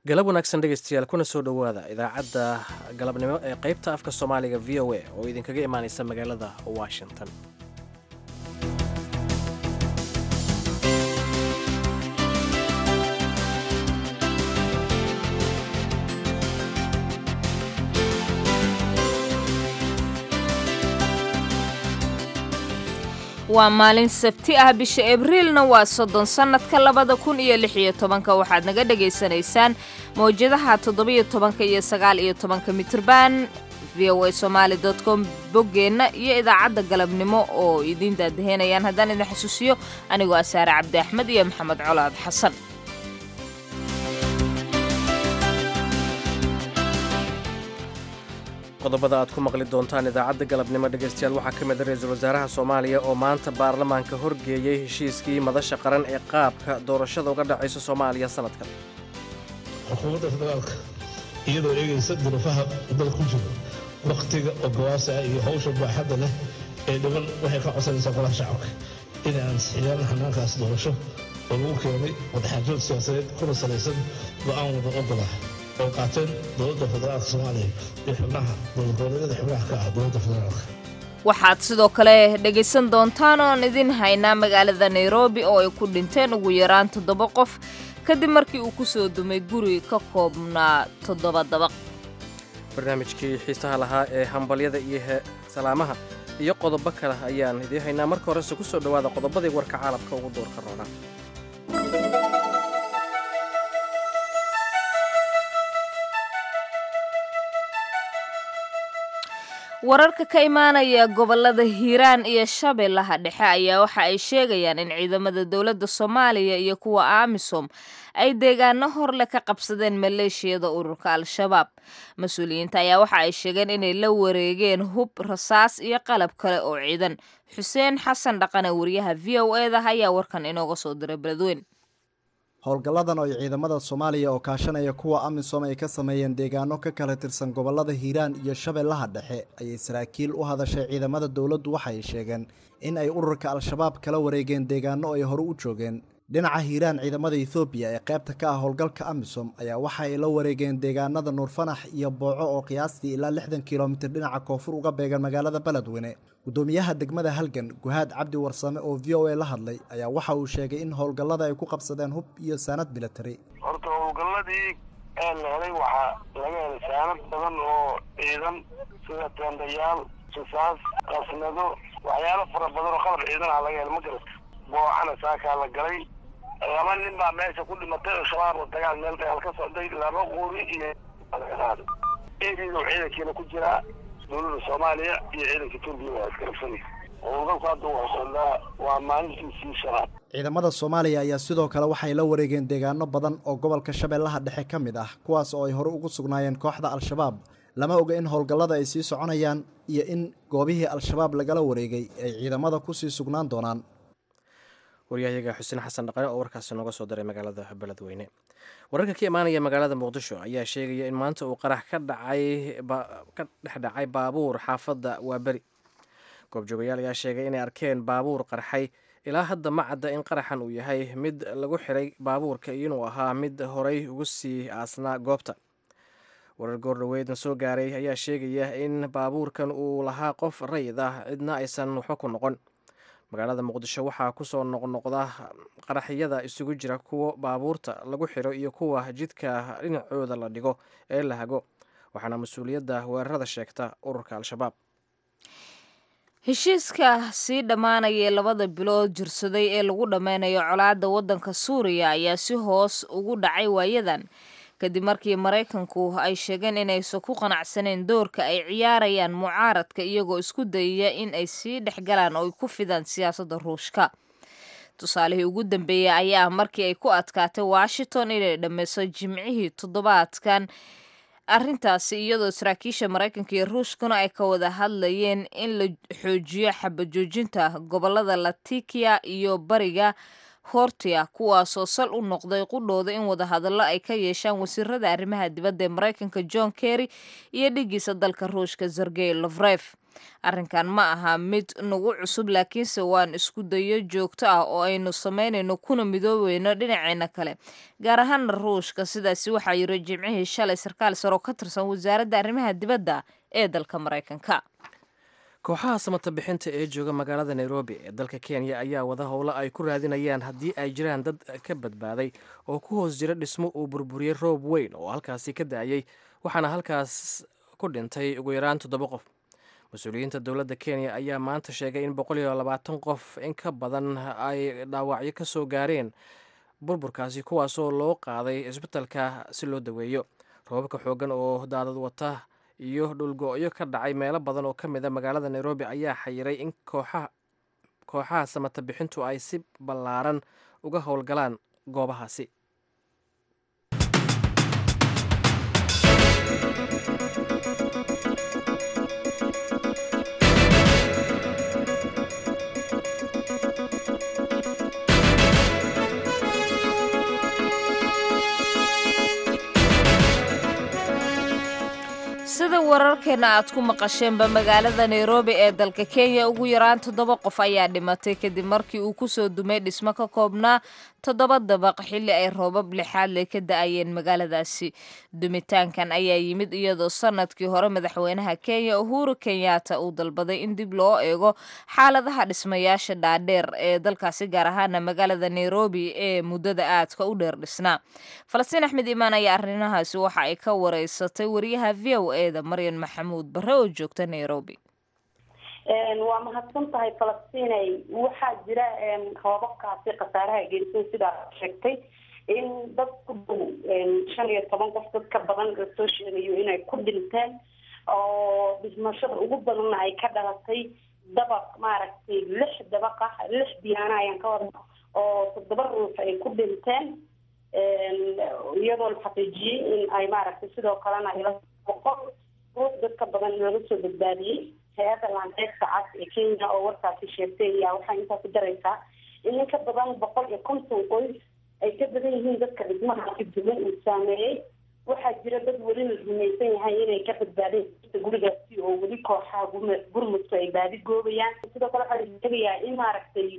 galab wanaagsan dhegaystayaal kuna soo dhowaada idaacadda galabnimo ee qaybta afka soomaaliga v o a oo idinkaga imaanaysa magaalada washington waa maalin sabti ah bisha abriilna waa soddon sannadka labada kun iyo lix iyo tobanka waxaad naga dhagaysanaysaan mawjadaha toddobiyo tobanka iyo sagaal iyo tobanka mitrban v o a somaali dot com boggeenna iyo idaacadda galabnimo oo idiin daadaheynayaan haddaan idin xusuusiyo anigoo ah saare cabdi axmed iyo maxamed colaad xasan qodobada aad ku maqli doontaan idaacadda galabnimo dhegaystayaal waxaa ka mid a ra-iisul wasaaraha soomaaliya oo maanta baarlamaanka horgeeyey heshiiskii madasha qaran ee qaabka doorashada uga dhacaysa soomaaliya sanadkan xukuumadda federaalka iyadoo eegaysa duruufaha dal ku jiro wakhtiga ogowaasa iyo hawsha baaxadda leh ee dhiban waxay ka codsanaysaa golaha shacabka inay ansixiyaan hanaankaas doorasho oo lagu keenay wadaxaajood siyaasadeed kuna salaysan go'aan wada ogolah oo qaateen dowladda federaalka soomaaliya iyo xubnaha dowladgoboleedyada xubnaha ka ah dowladda federaalka waxaad sidoo kale dhegaysan doontaan oon idin haynaa magaalada nairobi oo ay ku dhinteen ugu yaraan toddoba qof kadib markii uu ku soo dumay guri ka koobnaa toddoba dabaq barnaamijkii xiisaha lahaa ee hambalyada iyo salaamaha iyo qodobo kale ayaan idiin haynaa marka horese ku soo dhowaada qodobadii warka caalamka ugu doorka roonaa wararka ka imaanaya gobolada hiiraan iyo shabeellaha dhexe ayaa waxa ay sheegayaan in ciidamada dowladda soomaaliya iyo kuwa amisom ay deegaano horle ka qabsadeen maleeshiyada ururka al-shabaab mas-uuliyiinta ayaa waxa ay sheegeen inay la wareegeen hub rasaas iyo qalab kale oo ciidan xuseen xasan dhaqane wariyaha v o e da ayaa warkan inooga soo diray beledweyn howlgalladan oo ay ciidamada soomaaliya oo kaashanaya kuwa amisom ay ka sameeyeen deegaano ka kala tirsan gobollada hiiraan iyo shabeellaha dhexe ayay saraakiil u hadashay ciidamada dowladdu waxay sheegeen in ay ururka al-shabaab kala wareegeen deegaano ay hore u joogeen dhinaca hiiraan ciidamada ethoobiya ee qaybta ka ah howlgalka amisom ayaa waxa ay la wareegeen deegaanada nuurfanax iyo booco oo qiyaastii ilaa lixdan kilomitir dhinaca koonfur uga beegan magaalada beledweyne gudoomiyaha degmada halgan guhaad cabdi warsame oo v o a la hadlay ayaa waxa uu sheegay in howlgallada ay ku qabsadeen hub iyo saanad military horta howlgalladii ee la helay waxaa laga helay saanad badan oo ciidan sida teendayaal rasaas qasnado waxyaalo fara badan oo qalab ciidan ah laga helay ma garata boocana saakaa la galay laba nin baa meesha ku dhimatay oo shabaab oo dagaal meel dagaal ka socday laba quri iyo laga eediidu ciidankiina ku jiraa dowladda soomaaliya iyo ciidanka etoobiya waa iskarabsanay howlgalku hadda waa socdaa waa maalintiisii shanaad ciidamada soomaaliya ayaa sidoo kale waxay la wareegeen deegaano badan oo gobolka shabeellaha dhexe ka mid ah kuwaas oo ay hore ugu sugnaayeen kooxda al-shabaab lama oga in howlgallada ay sii soconayaan iyo in goobihii al-shabaab lagala wareegay ay ciidamada kusii sugnaan doonaan waryahayaga xuseen xasan dhaqane oo warkaasi nooga soo diray magaalada beledweyne wararka ka imaanaya magaalada muqdisho ayaa sheegaya in maanta uu qarax ka dhacay ka dhex dhacay baabuur xaafadda waaberi goobjoogayaal ayaa sheegay inay arkeen baabuur qarxay ilaa hadda ma cadda in qaraxan uu yahay mid lagu xiray baabuurka iyo inuu ahaa mid horay ugu sii aasnaa goobta warar goordhoweedna soo gaaray ayaa sheegaya in baabuurkan uu lahaa qof rayid ah cidna aysan waxba ku noqon magaalada muqdisho waxaa kusoo noqnoqda qaraxyada isugu jira kuwa baabuurta lagu xiro iyo kuwa jidka dhinacooda la dhigo ee la hago waxaana mas-uuliyadda weerarada sheegta ururka al-shabaab heshiiska sii dhammaanaya ee labada bilood jirsaday ee lagu dhammeynayo colaadda waddanka suuriya ayaa si hoos ugu dhacay waayadan kadib markii maraykanku ay sheegeen inaysan ku qanacsaneen doorka ay ciyaarayaan mucaaradka iyagoo isku dayaya in ay sii dhexgalaan oo ay ku fidaan siyaasadda ruushka tusaalihii ugu dambeeyey ayaa markii ay ku adkaatay washington inay dhammeyso jimcihii toddobaadkan arrintaasi iyadoo saraakiisha maraykanka iyo ruushkuna ay ka wada hadlayeen in la xoojiyo xabajoojinta gobolada latikia iyo bariga hortia kuwaasoo sal u noqday qudhooda in wadahadallo ay ka yeeshaan wasiirada arrimaha dibadda ee maraykanka john kerry iyo dhigiisa dalka ruushka sergey lofref arrinkan ma aha mid nagu cusub laakiinse waan isku dayo joogto ah oo aynu samaynayno kuna midoobeyno dhinaceena kale gaar ahaana ruushka sidaasi waxaa yiri jimcihii shalay sarkaal saroo ka tirsan wasaaradda arrimaha dibadda ee dalka maraykanka kooxaha samata bixinta ee jooga magaalada nairobi ee dalka kenya ayaa wada howlo ay ku raadinayaan haddii ay jiraan dad ka badbaaday oo ku hoos jira dhismo uu burburiyey roob weyn oo halkaasi ka da-ayey waxaana halkaas ku dhintay ugu yaraan toddoba qof mas-uuliyiinta dowladda kenya ayaa maanta sheegay in boqol iyo labaatan qof in ka badan ay dhaawacyo ka soo gaareen burburkaasi kuwaasoo loo qaaday isbitalka si loo daweeyo roobabka xooggan oo daadad wata iyo dhulgo-yo ka dhacay meelo badan oo ka mid a magaalada nairobi ayaa xayiray in kooxaha samata bixintu ay si ballaaran uga howlgalaan goobahaasi sida wararkeena aad ku maqasheenba magaalada nairobi ee dalka kenya ugu yaraan toddoba qof ayaa dhimatay kadib markii uu kusoo dumay dhismo ka koobnaa toddoba dabaq xilli ay roobab lixaadle ka da-ayeen magaaladaasi dumitaankan ayaa yimid iyadoo sanadkii hore madaxweynaha kenya uhuru kenyatta uu dalbaday in dib loo eego xaaladaha dhismayaasha dhaadheer ee dalkaasi gaar ahaana magaalada nairobi ee muddada aadka u dheer dhisnaa falastiin axmed imaan ayaa arrimahaasi waxa ay ka wareysatay wariyaha v o eda maryan maxamuud bare oo joogta nairobi waa mahadsan tahay falastiinay waxaa jira roobabkaasi khasaaraha geysan sidaa sheegtay in dad ku dhow shan iyo toban qof dad ka badan lasoo sheegayo inay ku dhinteen oo dhimashada ugu badanna ay ka dhalatay dabaq maaragtay lix dabaq ah lix biyaana ayaan ka wada oo toddoba ruux ay ku dhinteen iyadoo la xaqiijiyey in ay maaragtay sidoo kalena ila boqol ruux dad ka badan laga soo badbaadiyey hay-adda laandeegta cas ee kenya oo warkaasi sheegtay ayaa waxaa intaa ku daraysaa in in ka badan boqol iyo konton qoys ay ka badan yihiin dadka dhismahaasi duwan uu saameeyey waxaa jira dad weli la rumaysan yahay inay ka badbaadeen gurigaasi oo weli kooxaha gurmudku ay baadi goobayaan sidoo kale waxaa la sheegayaa in maaragtay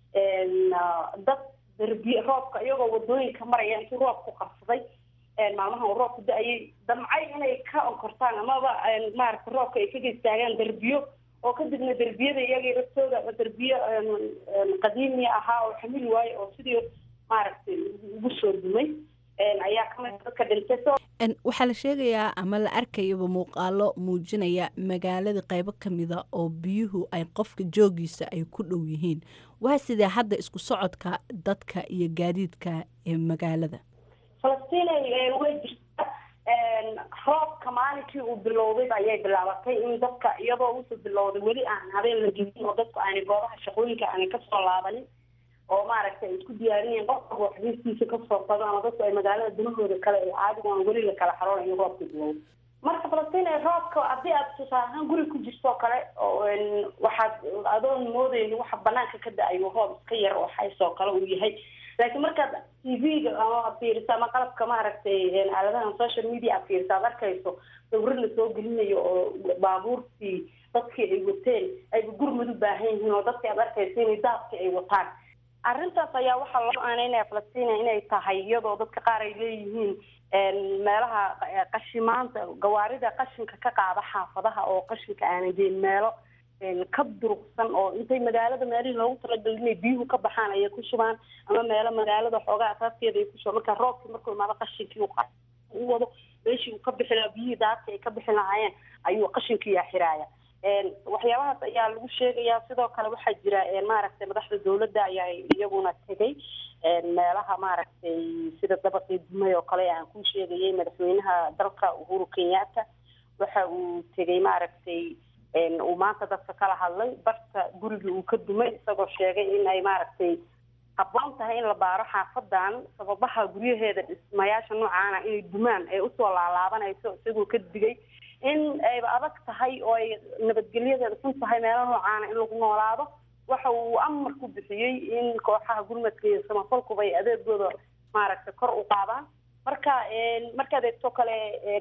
dad darbiye roobka iyagoo wadooyinka maraya intuu roobku qabsaday maalmahan uu roobku da-ayay damcay inay ka onkortaan amaba maaragtay roobka ay kaga istaagaan derbiyo oo kadibna derbiyada iyagii laftooda derbiyo qadiimi ahaa oo xamili waayo oo sidii maaragtay ugu soo dumay ayaa kamid dadka dhintay waxaa la sheegayaa ama la arkayaba muuqaalo muujinaya magaalada qaybo kamida oo biyuhu ay qofka joogiisa ay ku dhow yihiin waa sidee hadda isku socodka dadka iyo gaadiidka ee magaalada falastinay way jirta roobka maalinkii uu bilowday ayay bilaabatay in dadka iyadoo usoo bilowday weli aan habeen la gelin oo dadku aanay goobaha shaqooyinka aanay kasoo laabanin oo maaragtay ay isku diyaarinayeen qofka waxbiistiisa kasoo qado ama dadku ay magaalada dunahooda kale ee caadiga aan weli la kala xaroonayo roobka bilowday marka falastiin ee roobka haddii aad tusaale ahaan guri ku jirto oo kale waxaad adoon moodayn waxa banaanka ka da-ayo roob iska yar oo xaysoo kale uu yahay laakiin markaad t v-ga ama fiiriso ama qalabka maaragtay aaladahan social media aad fiiriso aad arkayso sawiro lasoo gelinayo oo baabuurtii dadkii ay wateen ayba gurmad u baahan yihiin oo dadkii aad arkayso inay daadkii ay wataan arrintaas ayaa waxaa loo aaneynaya falastina inay tahay iyadoo dadka qaar ay leeyihiin meelaha qashimaanta gawaarida qashinka ka qaada xaafadaha oo qashinka aanay geen meelo ka durugsan oo intay magaalada meelihii loogu talagalay inay biyuhu ka baxaan ayay ku shubaan ama meelo magaalada xoogaa asaaskeeda ay ku shubaan marka roobkii markuu imaado qashinkii u wado meeshii uu ka bixi lahaa biyihii daadka ay ka bixi lahaayeen ayuu qashinkii axiraaya waxyaabahaas ayaa lagu sheegayaa sidoo kale waxaa jira maaragtay madaxda dawladda ayaa iyaguna tegay meelaha maaragtay sida dabaqii dumay oo kale aan ku sheegayay madaxweynaha dalka uhuru kenyatta waxa uu tegay maaragtay uu maanta dadka kala hadlay barta gurigii uu ka dumay isagoo sheegay in ay maaragtay habboon tahay in la baaro xaafadan sababaha guryaheeda dhismayaasha noocaana inay dumaan ay usoo laalaabanayso isagoo ka digay in ayba adag tahay oo ay nabadgelyadeeda xun tahay meelo noocaana in lagu noolaado waxa uu amar ku bixiyey in kooxaha gurmadka iyo samafalkuba ay adeegooda maaragtay kor u qaadaan marka markaad eegto kale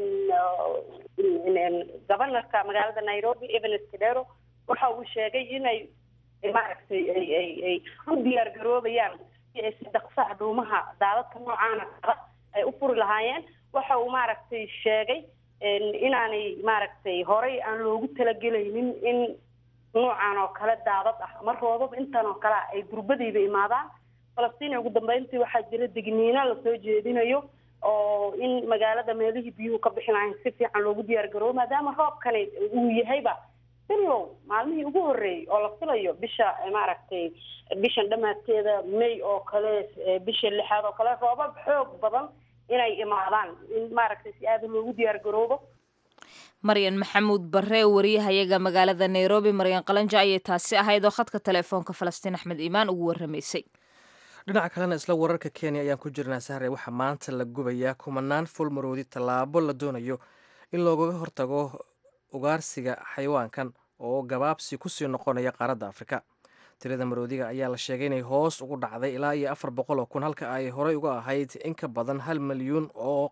governorka magaalada nairobi evans kedero waxa uu sheegay inay maaragtay ay ay ay u diyaar garoobayaan si ay si dhaqsaha dhuumaha daadadka noocaana kala ay u furi lahaayeen waxa uu maaragtay sheegay inaanay maaragtay horey aan loogu talagelaynin in noocan oo kale daadad ah ama roobab intan oo kale ay gurbadayba imaadaan falastiin ugu dambeyntii waxaa jira digniina lasoo jeedinayo oo in magaalada meelihii biyuhu ka bixi lahayn si fiican loogu diyaar garoobo maadaama roobkani uu yahayba bilow maalmihii ugu horreeyey oo la filayo bisha maaragtay bishan dhamaadkeeda may oo kale bisha lixaad oo kale roobab xoog badan inay imaadaan in maaragtay si aada loogu diyaar garoobo maryan maxamuud barre wariyahayaga magaalada nairobi maryan qalanja ayay taasi ahayd oo khadka teleefoonka falastiin axmed iimaan ugu warramaysay dhinaca kalena isla wararka kenya ayaan ku jirnaa sahre waxaa maanta la gubayaa kumanaan fulmaroodi tallaabo la doonayo in loogaga hortago ugaarsiga xayawaankan oo gabaabsi kusii noqonaya qaaradda afrika tirada maroodiga ayaa la sheegay inay hoos ugu dhacday ilaa iyo afar boqol oo kun halka ay horey uga ahayd in ka badan hal milyuun oo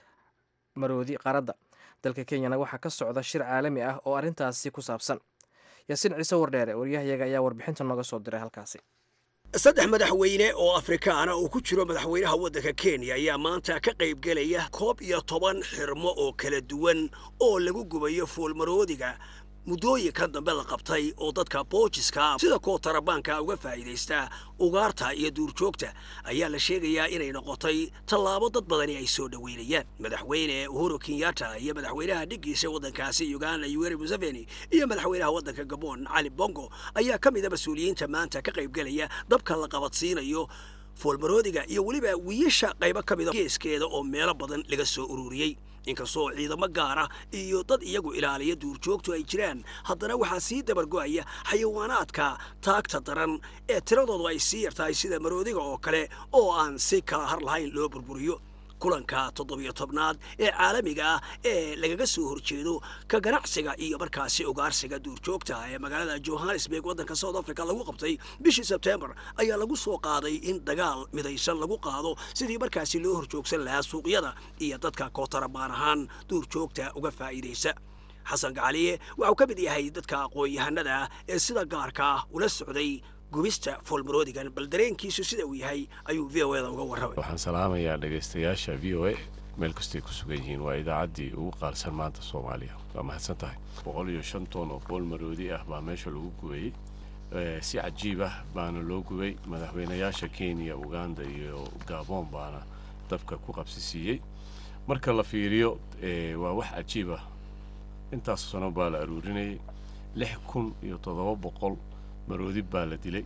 maroodi qaaradda dalka kenyana waxaa ka socda shir caalami ah oo arrintaasi ku saabsan yaasiin ciise wardheere waryahayaga ayaa warbixinta nooga soo diray halkaasi saddex madaxweyne oo afrikaana uu ku jiro madaxweynaha waddanka kenya ayaa maanta ka qaybgelaya koob iyo toban xirmo oo kala duwan oo lagu gubayo fuulmaroodiga muddooyinkan dambe la qabtay oo dadka boojiska sida kuwa tarabaanka uga faa'iidaysta ugaarta iyo duurjoogta ayaa la sheegayaa inay noqotay tallaabo dad badani ay soo dhoweynayaan madaxweyne uhuru kenyatta iyo madaxweynaha dhiggiisa waddankaasi uganda yoweri museveni iyo madaxweynaha waddanka gabon cali bongo ayaa ka mid a mas-uuliyiinta maanta ka qaybgelaya dabka la qabadsiinayo foolmaroodiga iyo weliba wiyasha qaybo ka mida geeskeeda oo meelo badan laga soo ururiyey inkastoo ciidamo gaara iyo dad iyagu ilaaliya duurjoogtu ay jiraan haddana waxaa sii dabargo'aya xayawaanaadka taagta daran ee tiradoodu ay sii yartahay sida maroodiga oo kale oo aan si kala har lahayn loo burburiyo kulanka toddobiyo tobnaad ee caalamiga ah ee lagaga soo horjeedo ka ganacsiga iyo markaasi ugaarsiga duurjoogta ee magaalada johannesburg waddanka south africa lagu qabtay bishii sebtembar ayaa lagu soo qaaday in dagaal midaysan lagu qaado sidii markaasi loo horjoogsan lahaa suuqyada iyo dadka kootarabaan ahaan duurjoogta uga faa'iidaysa xasan gacaliye waxau ka mid yahay dadka aqoon-yahanada ah ee sida gaarka ah ula socday gubista foolmaroodigan bal dareenkiisu sida uu yahay ayuu v o eda uga warramay waxaan salaamayaa dhegaystayaasha v o a meel kastay ku sugan yihiin waa idaacaddii ugu qaarsan maanta soomaaliya waa mahadsan tahay boqol iyo shan toon oo foolmaroodi ah baa meesha lagu gubayey si cajiib ah baana loo gubay madaxweynayaasha kenya uganda iyo gabon baana dabka ku qabsisiiyey marka la fiiriyo waa wax cajiib ah intaas sano baa la aruurinayay lix kun iyo toddoba boqol maroodi baa la dilay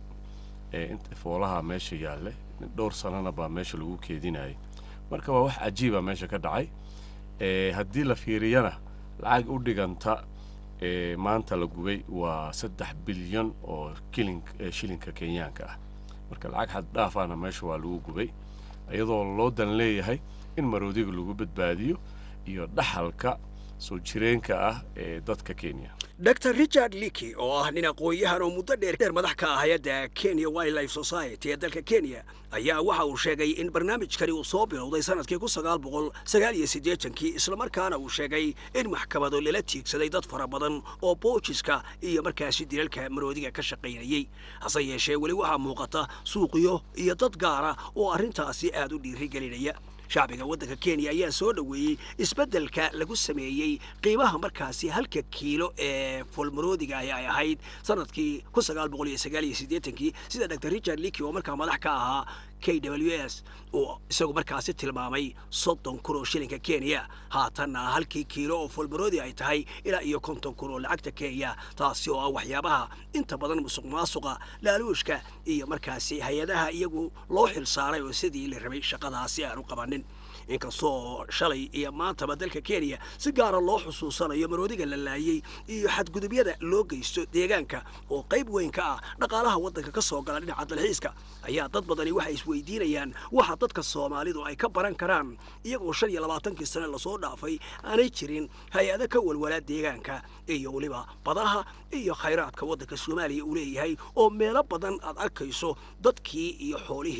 foolaha meesha yaalle dhowr sanana baa meesha lagu keedinayay marka waa wax cajiiba meesha ka dhacay haddii la fiiriyana lacag u dhiganta maanta la gubay waa saddex bilyan oo shilinka kenyaanka ah marka lacag xad dhaafana meesha waa lagu gubay iyadoo loo dan leeyahay in maroodiga lagu badbaadiyo iyo dhaxalka soo jireenka ah ee dadka kenya dr richard liki oo ah nin aqoon-yahan oo muddo dheer dheer madax ka ah hay-adda kenya wildlife society ee dalka kenya ayaa waxa uu sheegay in barnaamijkani uu soo bilowday sanadkii kun sagaal boqol sagaal iyo siddeetankii islamarkaana uu sheegay in maxkamado lala tiigsaday dad fara badan oo boojiska iyo markaasi dilalka maroodiga ka shaqaynayey hase yeeshee weli waxaa muuqata suuqyo iyo dad gaara oo arrintaasi aad u dhiirigelinaya shacbiga waddanka kenya ayaa soo dhoweeyey isbeddelka lagu sameeyey qiimaha markaasi halka kiilo ee foolmaroodiga ahi ay ahayd sanadkii kun sagaal boqol iyo sagaal iyo siddeetankii sida dr richard liki oo markaa madax ka ahaa k w s uu isagu markaasi tilmaamay soddon kun oo shilinka kenya haatanna halkii kiilo oo foolmaroodi ay tahay ilaa iyo konton kun oo lacagta kenya taasi oo ah waxyaabaha inta badan musuq maasuqa laaluushka iyo markaasi hay-adaha iyagu loo xil saaray oo sidii la rabay shaqadaasi aan u qabanin inkastoo shalay iyo maantaba dalka kenya si gaara loo xusuusanayo maroodiga la laayey iyo xadgudubyada loo geysto deegaanka oo qayb weyn ka ah dhaqaalaha waddanka ka soo gala dhinaca dalxiiska ayaa dad badani waxay isweydiinayaan waxa dadka soomaalidu ay ka baran karaan iyagoo shan iyo labaatankii sane lasoo dhaafay aanay jirin hay-ado ka walwala deegaanka iyo weliba badaha iyo khayraadka waddanka soomaaliya uu leeyahay oo meelo badan aad arkayso dadkii iyo xoolihii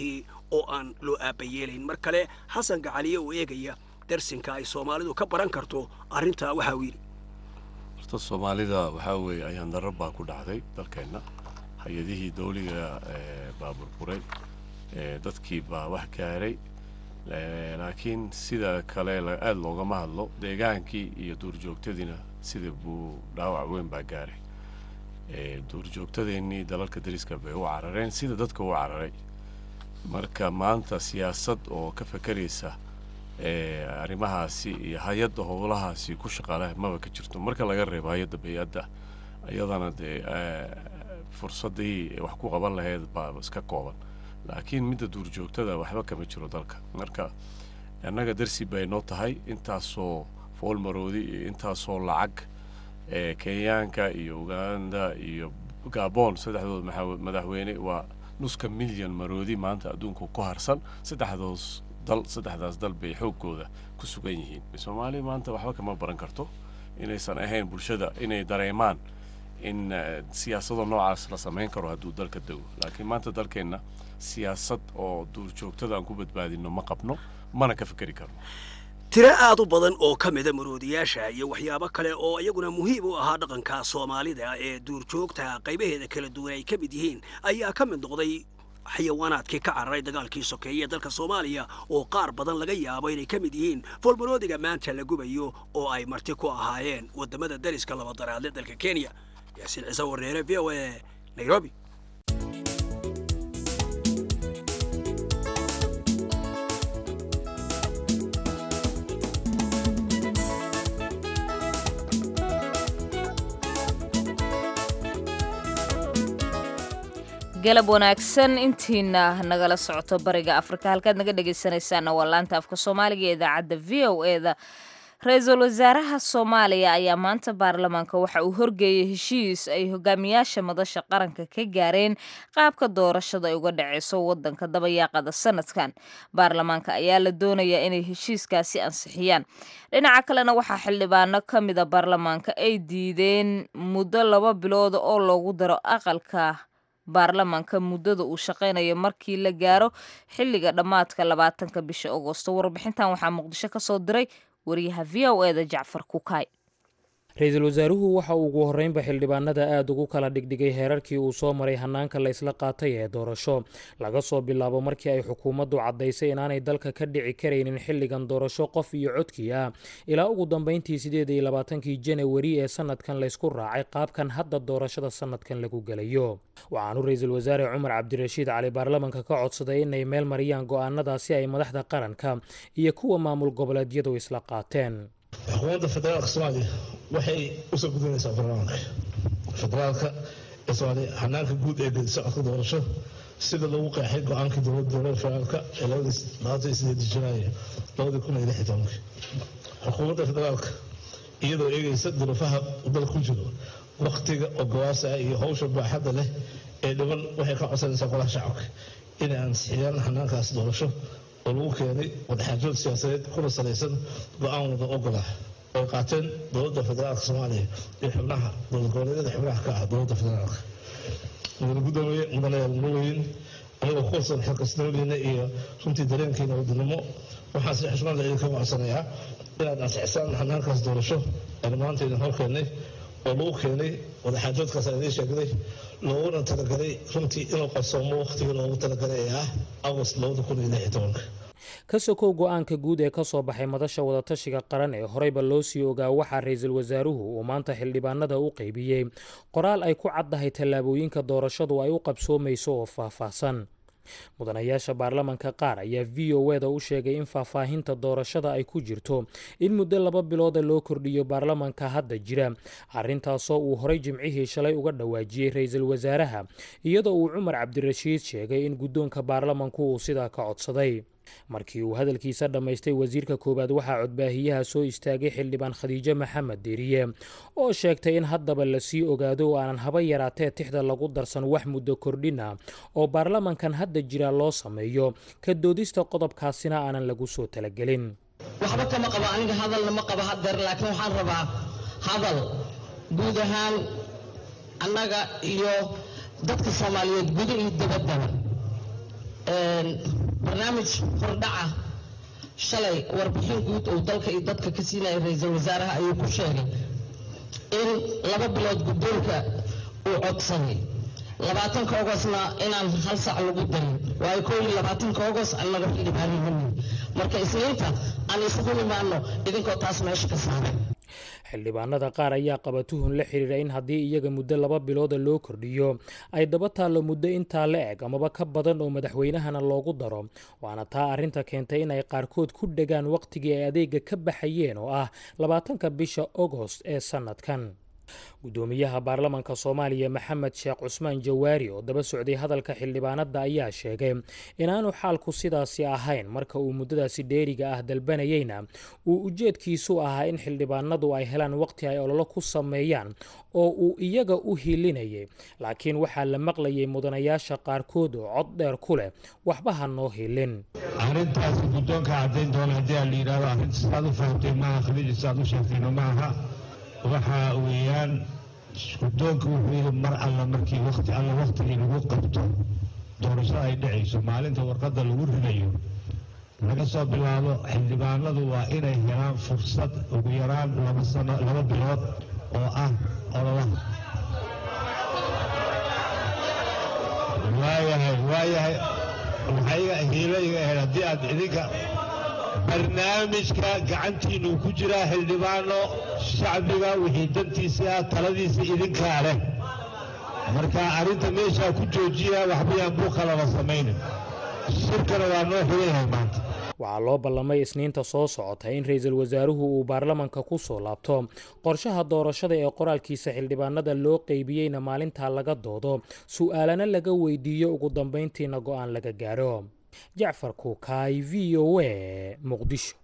oo aan loo aabayeelayn mar kale xasan gacaliye oo eegaya darsinka ay soomaalidu ka baran karto arrintaa waxa uu yidhi horta soomaalida waxaa weeye ayaan darar baa ku dhacday dalkeenna hay-adihii dawliga baa burburay dadkii baa wax gaaray laakiin sida kale aada loogama hadlo deegaankii iyo duurjoogtadiina sida buu dhaawac weyn baa gaaray duurjoogtadeennii dalalka dariska bay u carareen sida dadka u cararay marka maanta siyaasad oo ka fakeraysa arrimahaasi iyo hay-adda howlahaasi ku shaqaaleh maba ka jirto marka laga reebo hay-adda bay-adda iyadana dee fursaddii wax ku qaban lahayd baa iska kooban laakiin midda duurjoogtada waxba kama jiro dalka marka annaga darsi bay noo tahay intaasoo foolmaroodi iyo intaasoo lacag kenyaanka iyo uganda iyo gabon saddexdood madaxweyne waa nuska milyan maroodi maanta adduunka ku harsan saddexdoos dal saddexdaas dal bay xoogooda ku sugan yihiin soomaaliya maanta waxba kama baran karto inaysan ahayn bulshada inay dareemaan in siyaasado noocaas la samayn karo hadduu dalka dego laakiin maanta dalkeenna siyaasad oo duurjoogtada aan ku badbaadino ma qabno mana ka fikeri karno tiro aad u badan oo ka mida maroodiyaasha iyo waxyaabo kale oo iyaguna muhiim u ahaa dhaqanka soomaalida ee duurjoogta qaybaheeda kala duwan ay ka mid yihiin ayaa ka mid noqday xayawaanaadkii ka cararay dagaalkii sokeeye ee dalka soomaaliya oo qaar badan laga yaabo inay ka mid yihiin foolmaroodiga maanta la gubayo oo ay marti ku ahaayeen waddamada dariska labadaraadle dalka kenya yaasiin ciise wareere v o a nairobi galab wanaagsan intiina nagala socoto bariga afrika halkaad naga dhegaysanaysaana waa laanta afka soomaaliga ee idaacadda v o e da ra-iisul wasaaraha soomaaliya ayaa maanta baarlamaanka waxa uu horgeeyey heshiis ay hogaamiyaasha madasha qaranka ka gaareen qaabka doorashada ay uga dhaceyso wadanka dabayaaqada sanadkan baarlamaanka ayaa la doonayaa inay heshiiskaasi ansixiyaan dhinaca kalena waxaa xildhibaano ka mida baarlamaanka ay diideen muddo laba bilooda oo loogu daro aqalka baarlamaanka muddada uu shaqaynayo markii la gaaro xilliga dhammaadka labaatanka bisha agosto warbixintan waxaa muqdisho ka soo diray wariyaha v o eda jacfar kukaay ra-iisul wasaaruhu waxa uu ugu horreynba xildhibaanada aada ugu kala dhigdhigay heerarkii uu soo maray hannaanka la isla qaatay ee doorasho laga soo bilaabo markii ay xukuumaddu caddaysay inaanay dalka ka dhici karaynin xilligan doorasho qof iyo codkii ah ilaa ugu dambeyntii sideed iyo labaatankii janawari ee sanadkan laysku raacay qaabkan hadda doorashada sanadkan lagu gelayo waxaanu ra-iisul wasaare cumar cabdirashiid cali baarlamanka ka codsaday inay meel mariyaan go-aanadaasi ay madaxda qaranka iyo kuwa maamul goboleedyadu isla qaateen xukuumadda federaalka soomaaliya waxay usoo gudinaysaa baarlamaanka federaalka ee soomaaliya hanaanka guud ee gedi socodka doorasho sida lagu qeexay go-aankii dowladda dowladda federaalka ee labaatan iyo sideed janaayo labadii kun iyo lix iyo tobankii xukuumadda federaalka iyadoo eegaysa duruufaha dalka ku jiro waktiga oo gawaasa ah iyo howsha baaxadda leh ee dhiban waxay ka codsanaysaa golaha shacabka inay ansixiyaan hanaankaas doorasho oo lagu keenay wadaxaajood siyaasadeed kuna salaysan go-aan wada ogolah ay qaateen dowladda federaalka soomaaliya iyo xubnaha dowlad goboleedyada xubnaha ka ah dowladda federaalka mudane gudoomiye mudane muweyn anigoo ku kalsoon xilkasnimadiina iyo runtii dareenkiina wadanimo waxaan si xushmad leh idinka codsanayaa inaad ansixisaan hanaankaas doorasho aan maanta idin hor keennay oo lagu keenay wadaxaajoodkaas aan idiin sheegday looguna talagalay runtii inuu qarsoomo wakhtigii loogu talagalay ee ah agost labada kun iyo lix iyo tobanka ka sokow go-aanka guud ee ka soo baxay madasha wadatashiga qaran ee horeyba loo sii ogaa waxaa ra-iisul wasaaruhu uu maanta xildhibaanada u qeybiyey qoraal ay ku caddahay tallaabooyinka doorashadu ay u qabsoomayso oo faahfaahsan mudanayaasha baarlamanka qaar ayaa v o eda u sheegay in faahfaahinta doorashada ay ku jirto in muddo laba bilooda loo kordhiyo baarlamanka hadda jira arrintaasoo uu horay jimcihii shalay uga dhawaajiyey ra-iisul wasaaraha iyadoo uu cumar cabdirashiid sheegay in guddoonka baarlamanku uu sidaa ka codsaday markii uu hadalkiisa dhammaystay wasiirka koowaad waxaa codbaahiyaha soo istaagay xildhibaan khadiijo maxamed deriye oo sheegtay in haddaba lasii ogaado oo aanan haba yaraatee tixda lagu darsan wax muddo kordhin ah oo baarlamankan hadda jira loo sameeyo ka doodista qodobkaasina aanan lagu soo talagelin waxba kama qabo aniga hadalna ma qabo hadeer laakiin waxaan rabaa hadal guud ahaan annaga iyo dadka soomaaliyeed guda iyo dabaddaba barnaamij hordhaca shalay warbixin guud uu dalka iyo dadka ka siinaya ra-iisul wasaaraha ayuu ku sheegay in laba bilood guddoonka uu codsaday labaatanka ogosna inaan hal sac lagu darin waayo koo iyo labaatanka ogos annaga xildhibaanimani marka isniinta aan isugu imaano idinkoo taas meesha ka saaray xildhibaanada qaar ayaa qaba tuhun la xiriira in haddii iyaga muddo laba bilooda loo kordhiyo ay daba taallo muddo intaa la eg amaba ka badan oo madaxweynahana loogu daro waana taa arrinta keentay in ay qaarkood ku dhegaan wakhtigii ay adeega ka baxayeen oo ah labaatanka bisha ogost ee sannadkan gudoomiyaha baarlamaanka soomaaliya maxamed sheekh cusmaan jawaari oo daba socday hadalka xildhibaanada ayaa sheegay inaanu xaalku sidaasi ahayn marka uu muddadaasi dheeriga ah dalbanayeyna uu ujeedkiisu ahaa in xildhibaanadu ay helaan waqti ay ololo ku sameeyaan oo uu iyaga u hilinayay laakiin waxaa la maqlayay mudanayaasha qaarkood oo cod dheer ku leh waxba ha noo hilin arrintaasi guddoonka caddayn doona haddii aan la yidhahdo arrinta sidaad u fahamtay maaha khaliiji sidaad u sheegtayna maaha waxaa weeyaan guddoonka wuxuu yidhi mar alla markii waqti alla waqtigii lagu qabto doorashada ay dhacayso maalinta warqadda lagu ridayo laga soo bilaabo xildhibaanadu waa inay helaan fursad ugu yaraan laba sano laba bilood oo ah ololaha waayahay waayahay waxayga hiilo iga ahayd haddii aad idinka barnaamijka gacantiinuu ku jiraa xildhibaano shacbiga wixii dantiisa ah taladiisa idinkaa leh marka arrinta meeshaa ku joojiya waxbayaan buuqalaba samaynin shirkana waa noo xiganyahay maanta waxaa loo ballamay isniinta soo socota in ra-iisul wasaaruhu uu baarlamanka ku soo laabto qorshaha doorashada ee qoraalkiisa xildhibaanada loo qeybiyeyna maalintaa laga doodo su'aalana laga weydiiyo ugu dambayntiina go'aan laga gaaro jacfar kuukaay v o a muqdisho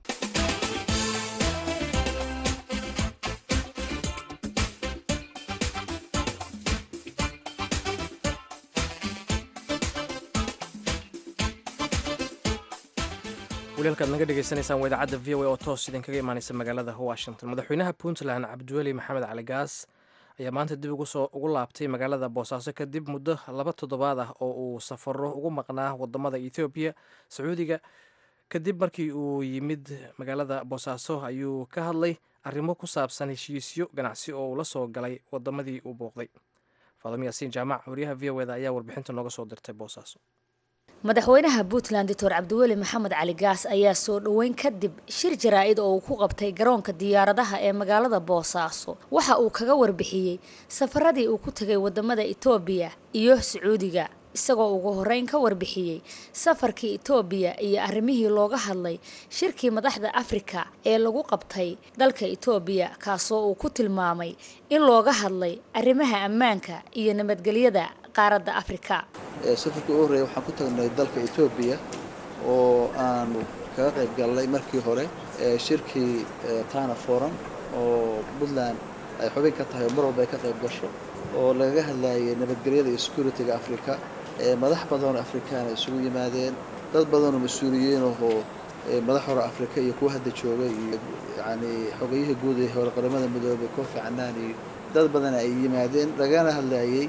walaalkaad naga dhegaysanaysaan waa idaacadda v o a oo toos idinkaga imaaneysa magaalada washington madaxweynaha puntland cabdiweli maxamed cali gaas ayaa maanta dib ugu laabtay magaalada boosaaso kadib muddo laba toddobaad ah oo uu safaro ugu maqnaa wadamada ethoobiya sacuudiga kadib markii uu yimid magaalada boosaaso ayuu ka hadlay arrimo ku saabsan heshiisyo ganacsi oo uu la soo galay wadamadii uu booqday faadamo yaasiin jaamac wariyaha v o eda ayaa warbixinta nooga soo dirtay boosaaso madaxweynaha puntland doctor cabdiweli maxamed cali gaas ayaa soo dhoweyn kadib shir jaraa-id oo uu ku qabtay garoonka diyaaradaha ee magaalada boosaaso waxa uu kaga warbixiyey safaradii uu ku tegay wadamada etoobiya iyo sacuudiga isagoo ugu horeyn ka warbixiyey safarkii etoobiya iyo arrimihii looga hadlay shirkii madaxda afrika ee lagu qabtay dalka etoobiya kaasoo uu ku tilmaamay in looga hadlay arrimaha ammaanka iyo nabadgelyada qaaradda afrika safarkii u horreeya waxaan ku tagnay dalka etoobiya oo aanu kaga qayb galnay markii hore shirkii tana forum oo puntland ay xubin ka tahay oo mar walba ay ka qayb gasho oo lagaga hadlayay nabadgelyada iyo security-ga afrika madax badanoo afrikaana isugu yimaadeen dad badanoo mas-uuliyiin ahoo madax hore afrika iyo kuwa hadda jooga iyo yacni xogayihii guud ee hore qaramada midoobay kofi canaan iyo dad badana ay yimaadeen lagana hadlayay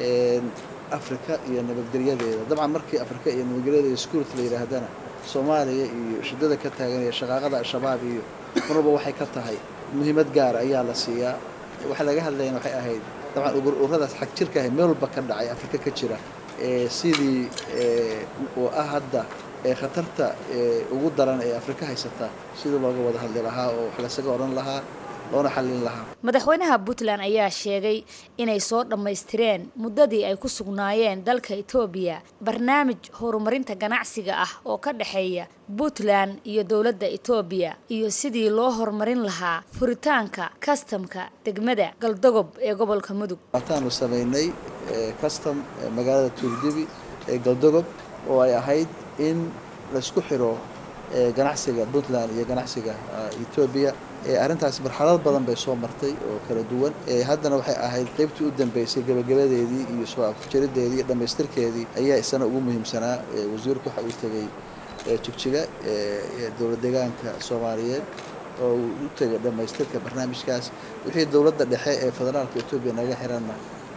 afrika iyo nabadgelyadeeda dabcan markii afrika iyo nabadgelyada iyo security la yidhaahdana soomaaliya iyo shidada ka taagan iyo shaqaaqada al-shabaab iyo mar walba waxay ka tahay muhiimad gaara ayaa la siiyaa waxa laga hadlayana waxay ahayd dabcan ururadaas xag jirka ahay meel walba ka dhacay afrika ka jira sidii oo ah hadda khatarta ugu daran ee afrika haysata sidii looga wada hadli lahaa oo wax laysaga odhan lahaa loona xallin lahaa madaxweynaha puntland ayaa sheegay inay soo dhammaystireen muddadii ay ku sugnaayeen dalka etoobiya barnaamij horumarinta ganacsiga ah oo ka dhexeeya puntland iyo dowladda etoobiya iyo sidii loo horumarin lahaa furitaanka kastamka degmada galdogob ee gobolka mudug waataanu samaynay custom magaalada tuurdibi ee galdogob oo ay ahayd in laysku xiro ganacsiga puntland iyo ganacsiga etoobiya arrintaas marxalad badan bay soo martay oo kala duwan haddana waxay ahayd qaybtii u dambeysay gabagabadeedii iyo soo afjarideedii iyo dhammaystirkeedii ayaa isana ugu muhiimsanaa wasiirku waxa uu tegey jigjiga dowlad deegaanka soomaaliyeed oo uu u tegay dhammaystirka barnaamijkaas wixii dowladda dhexe ee federaalka etoobiya naga xiranna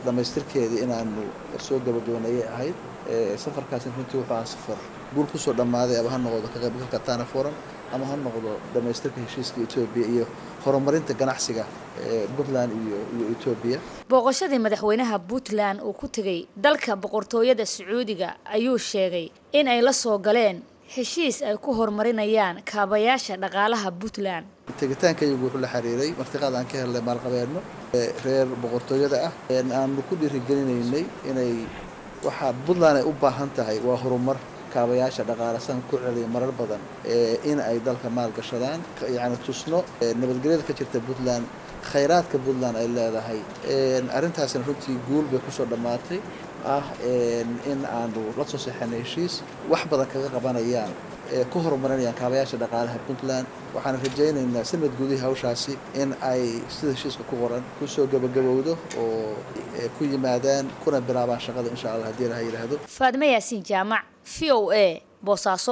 dhammaystirkeedii inaanu soo gabagabanayay ahayd safarkaasi runtii wuxuu ahaa safar guul kusoo dhammaaday ama ha noqdo ka qaybgalka tana forum ama ha noqdo dhammaystirka heshiiska etoobiya iyo horumarinta ganacsiga puntland iyo iyo etoobiya booqashadii madaxweynaha puntland uu ku tegey dalka boqortooyada sacuudiga ayuu sheegay in ay la soo galeen heshiis ay ku horumarinayaan kaabayaasha dhaqaalaha puntland tegitaankayagu wuxuu la xiriiray martiqaad aan ka helnay maalqabeedno reer boqortooyada ah aanu ku dhiirigelinaynay inay waxaa puntland ay u baahan tahay waa horumar kaabayaasha dhaqaale san ku celiya marar badan in ay dalka maalgashadaan yacni tusno nabadgelyada ka jirta puntland khayraadka puntland ay leedahay arrintaasna runtii guul bay kusoo dhammaatay ah in aanu la soo seexanay heshiis wax badan kaga qabanayaan ku horumarinayaan kaabayaasha dhaqaalaha puntland waxaan rajaynaynaa sanad gudihii hawshaasi in ay sida heshiiska ku qoran kusoo gabagabowdo oo ku yimaadaan kuna bilaabaan shaqada insha allah haddii ilaha yidhaahdo faadme yaasiin jaamac v o a boosaaso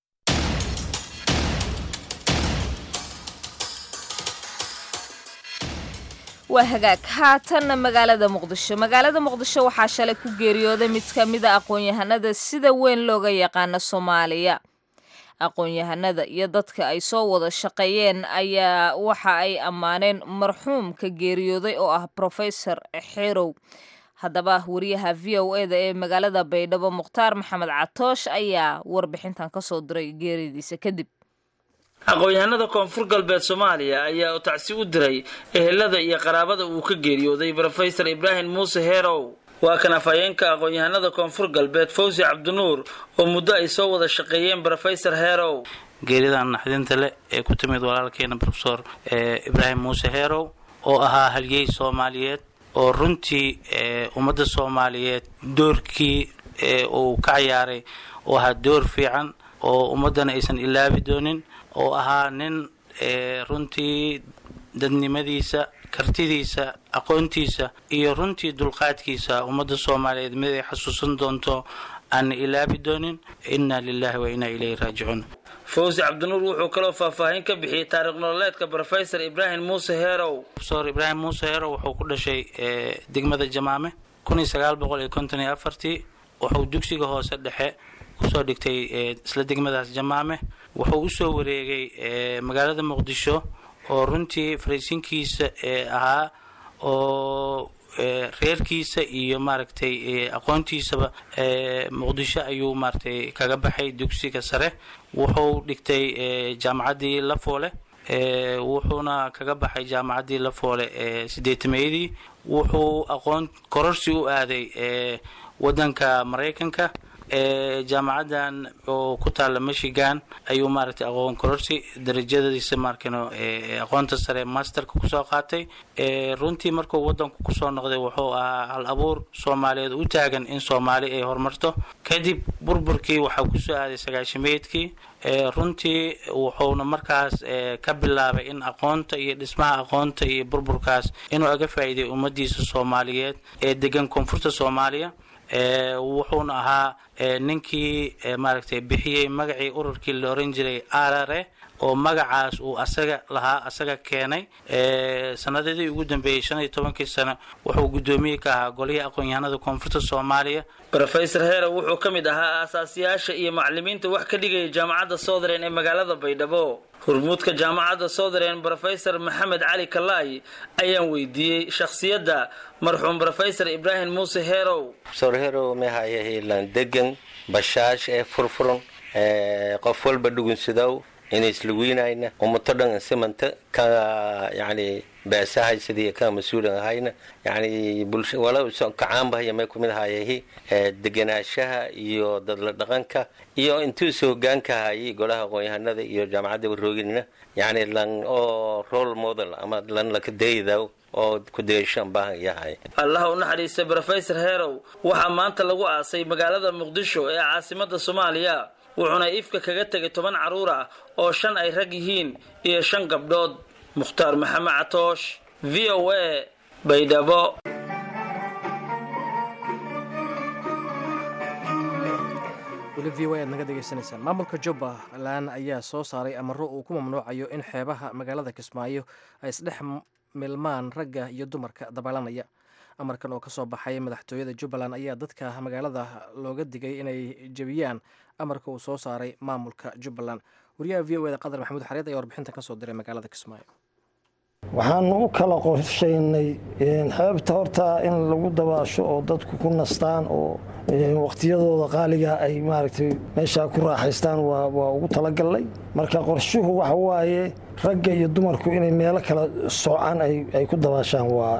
waa hagaag haatanna magaalada muqdisho magaalada muqdisho waxaa shalay ku geeriyooday mid ka mida aqoon-yahanada sida weyn looga yaqaano soomaaliya aqoon-yahanada iyo dadka ay soo wada shaqeeyeen ayaa waxa ay ammaaneen marxuumka geeriyooday oo ah profesor xerow haddaba wariyaha v o eda ee magaalada baydhabo mukhtaar maxamed catoosh ayaa warbixintan kasoo diray geeridiisa kadib aqoon-yahanada koonfur galbeed soomaaliya ayaa u tacsi u diray ehelada iyo qaraabada uu ka geeriyooday brofesor ibraahim muuse heerow waa kan afhayeenka aqoon-yahanada koonfur galbeed fawsi cabdinuur oo muddo ay soo wada shaqeeyeen brofesor heerow geeridan naxdinta leh ee ku timid walaalkeena brofesor ibraahim muuse heerow oo ahaa halyey soomaaliyeed oo runtii ummadda soomaaliyeed doorkii uu ka ciyaaray oo ahaa door fiican oo ummaddana aysan ilaabi doonin oo ahaa nin runtii dadnimadiisa kartidiisa aqoontiisa iyo runtii dulqaadkiisa ummadda soomaaliyeed mid ay xasuusan doonto aan ilaabi doonin inna lilahi wa inna ilayhi raajicuun fawsi cabdinuur wuxuu kaloo faahfaahin ka bixiyey taariikh nololeedka brofesor ibraahim muuse heerow profesor ibraahim muuse heerow wuxuu ku dhashay degmada jamaame kun iyo sagaal boqol iyo konton iyo afartii wuxuu dugsiga hoose dhexe kusoo dhigtay isla degmadaas jamaame wuxuu usoo wareegay magaalada muqdisho oo runtii faraysinkiisa ahaa oo reerkiisa iyo maaragtay aqoontiisaba muqdisho ayuu maaragtay kaga baxay dugsiga sare wuxuu dhigtay jaamacaddii lafoole wuxuuna kaga baxay jaamacaddii lafoole sideetameeyadii wuxuu aqoon kororsi u aaday wadanka maraykanka jaamacaddan oo ku taalla michigan ayuu maaragtay aqoon kororsi darajadiisa markano aqoonta sare masterka kusoo qaatay runtii markuu wadanku kusoo noqday wuxuu ahaa hal abuur soomaaliyeed u taagan in soomaali ay horumarto kadib burburkii waxaa kusoo aaday sagaashimeedkii runtii wuxuuna markaas ka bilaabay in aqoonta iyo dhismaha aqoonta iyo burburkaas inuu aga faa'iiday ummadiisa soomaaliyeed ee degan koonfurta soomaaliya wuxuuna ahaa ninkii maaragtay bixiyey magacii ururkii la oran jiray arare oo magacaas uu asaga lahaa asaga keenay sanadadii ugu dambeeyey shan iyo tobankii sano wuxuu guddoomiye ka ahaa golihii aqoon-yahanada koonfurta soomaaliya brofesor heerow wuxuu ka mid ahaa aasaasiyaasha iyo macalimiinta wax ka dhigaya jaamacadda southerland ee magaalada baydhabo hurmuudka jaamacadda southerland brofesor maxamed cali kalaay ayaan weydiiyey shakhsiyadda marxuum brofesor ibraahim muuse heerow profesor heerow mahaya hiilan degan bashaash ee furfuran qof walba dhugunsadow inay islawiinayna ummato dhan simanta ka yani beesahay sidii ka mas-uulan ahayna yani wala kacaanbahaya may kumid ahayahi deganaashaha iyo dadla dhaqanka iyo intuusa hogaanka hayay golaha aqoon-yahanada iyo jaamacadda warooginina yani lan oo role model ama lan lakadaydaw oo kudayshaan baahan yahay allaha u naxariista brofesor heerow waxaa maanta lagu aasay magaalada muqdisho ee caasimada soomaaliya wuxuuna ifka kaga tegay toban carruur ah oo shan ay rag yihiin iyo shan gabdhood mukhtaar maxamed catoosh v o a baydhabo weli v o a aad naga degeysanaysaan maamulka jubbaland ayaa soo saaray amaro uu ku mamnuucayo in xeebaha magaalada kismaayo ay isdhex milmaan ragga iyo dumarka dabaalanaya amarkan oo kasoo baxay madaxtooyada jubbaland ayaa dadka magaalada looga digay inay jebiyaan amarka uu soo saaray maamulka jubbaland wariyaha v o eda qadar maxamuud xareed ayaa warbixintan kasoo diray magaalada kismaayo waxaanu u kala qorshaynay xeebta horta in lagu dabaasho oo dadku ku nastaan oo waqtiyadooda qaaliga ay maaragtay meeshaa ku raaxaystaan waa ugu talagalnay marka qorshuhu waxa waaye ragga iyo dumarku inay meelo kala socaan ay ku dabaashaan waa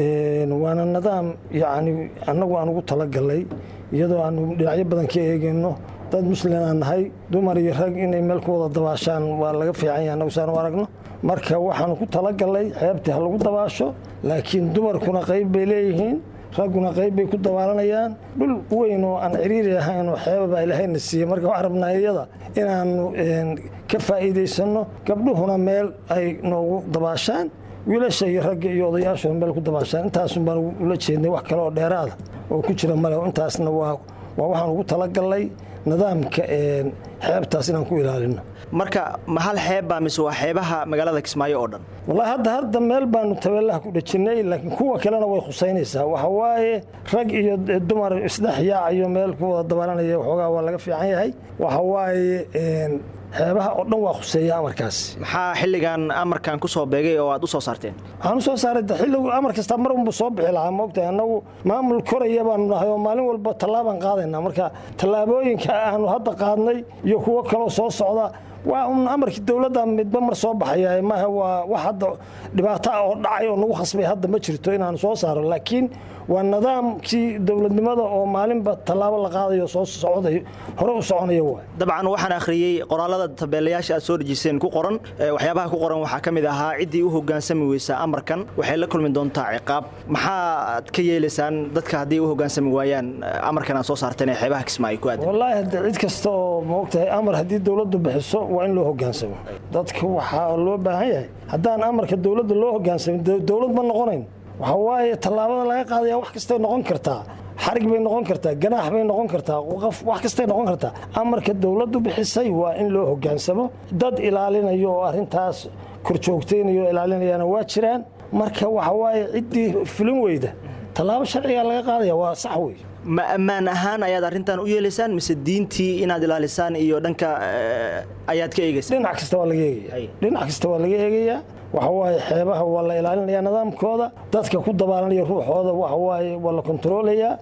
waana nidaam yacni annagu aan ugu talagalnay iyadoo aanu dhinacyo badan ka eegayno dad muslim aan nahay dumar iyo rag inay meel ku wada dabaashaan waa laga fiican yahay annagu saan u aragno marka waxaanu ku talagalnay xeebtii ha lagu dabaasho laakiin dumarkuna qayb bay leeyihiin ragguna qayb bay ku dabaalanayaan dhul weyn oo aan ciriiri ahayn oo xeebaba ilahayna siiyey marka waxaan rabnaa iyada inaannu ka faa'iidaysanno gabdhuhuna meel ay noogu dabaashaan wiilasha iyo ragga iyo odayaashuna meel ku dabaashaan intaasun baan ula jeednay wax kale oo dheeraada oo ku jira male intaasna waa waa waxaan ugu talagalnay nidaamka xeebtaas inaan ku ilaalino marka ma hal xeeb baa mise waa xeebaha magaalada kismaayo oo dhan wallaahi hadda hadda meel baanu tabeelaha ku dhajinnay laakiin kuwa kalena way khusaynaysaa waxa waaye rag iyo dumar isdhex yaacayo meel ku wada dabaalanaya waxoogaa waa laga fiican yahay waxa waaye xeebaha oo dhan waa khuseeya amarkaas maxaa xilligan amarkan ku soo beegay oo aad u soo saarteen waxaan u soo saaray xilligu amar kasta mar unbu soo bixi lahaa moogtahay annagu maamul koraya baanu nahay oo maalin walba tallaabaan qaadaynaa marka tallaabooyinka aanu hadda qaadnay iyo kuwo kaloo soo socda waa un amarkii dowladda midba mar soo baxaya maaha waa wax hadda dhibaato ah oo dhacay oo nagu khasbay hadda ma jirto inaanu soo saaro laakiin waa nidaamkii dowladnimada oo maalinba tallaabo la qaadayo soo socday hore u soconaya waay dabcan waxaan akhriyey qoraalada tabeelayaasha aad soo dhejiseen ku qoran waxyaabaha ku qoran waxaa ka mid ahaa ciddii u hogaansami weysaa amarkan waxay la kulmi doontaa ciqaab maxaad ka yeelaysaan dadka haddii u hogaansami waayaan amarkan aad soo saarteen ee xeebaha kismaayo ku aadan wallaahi hadde cid kasta oo maogtahay amar haddii dowladdu bixiso waa in loo hogaansamo dadka waxaa loo baahan yahay haddaan amarka dowladda loo hogaansamin dowlad ma noqonayn waxa waaye tallaabada laga qaadaya wax kastay noqon kartaa xarig bay noqon kartaa ganaax bay noqon kartaa wax kastay noqon kartaa amarka dowladdu bixisay waa in loo hogaansamo dad ilaalinayo oo arrintaas korjoogtaynayo oo ilaalinayana waa jiraan marka waxa waaye ciddii fulin weyda tallaabo sharcigaa laga qaadaya waa sax wey ma ammaan ahaan ayaad arrintan u yeelaysaan mise diintii inaad ilaalisaan iyo dhanka ayaad ka eegaysaan dhinac kasta waa laga eegaya dhinac kasta waa laga eegayaa waxa waaye xeebaha waa la ilaalinaya nidaamkooda dadka ku dabaalanaya ruuxooda waxa waaye waa la kontaroolayaa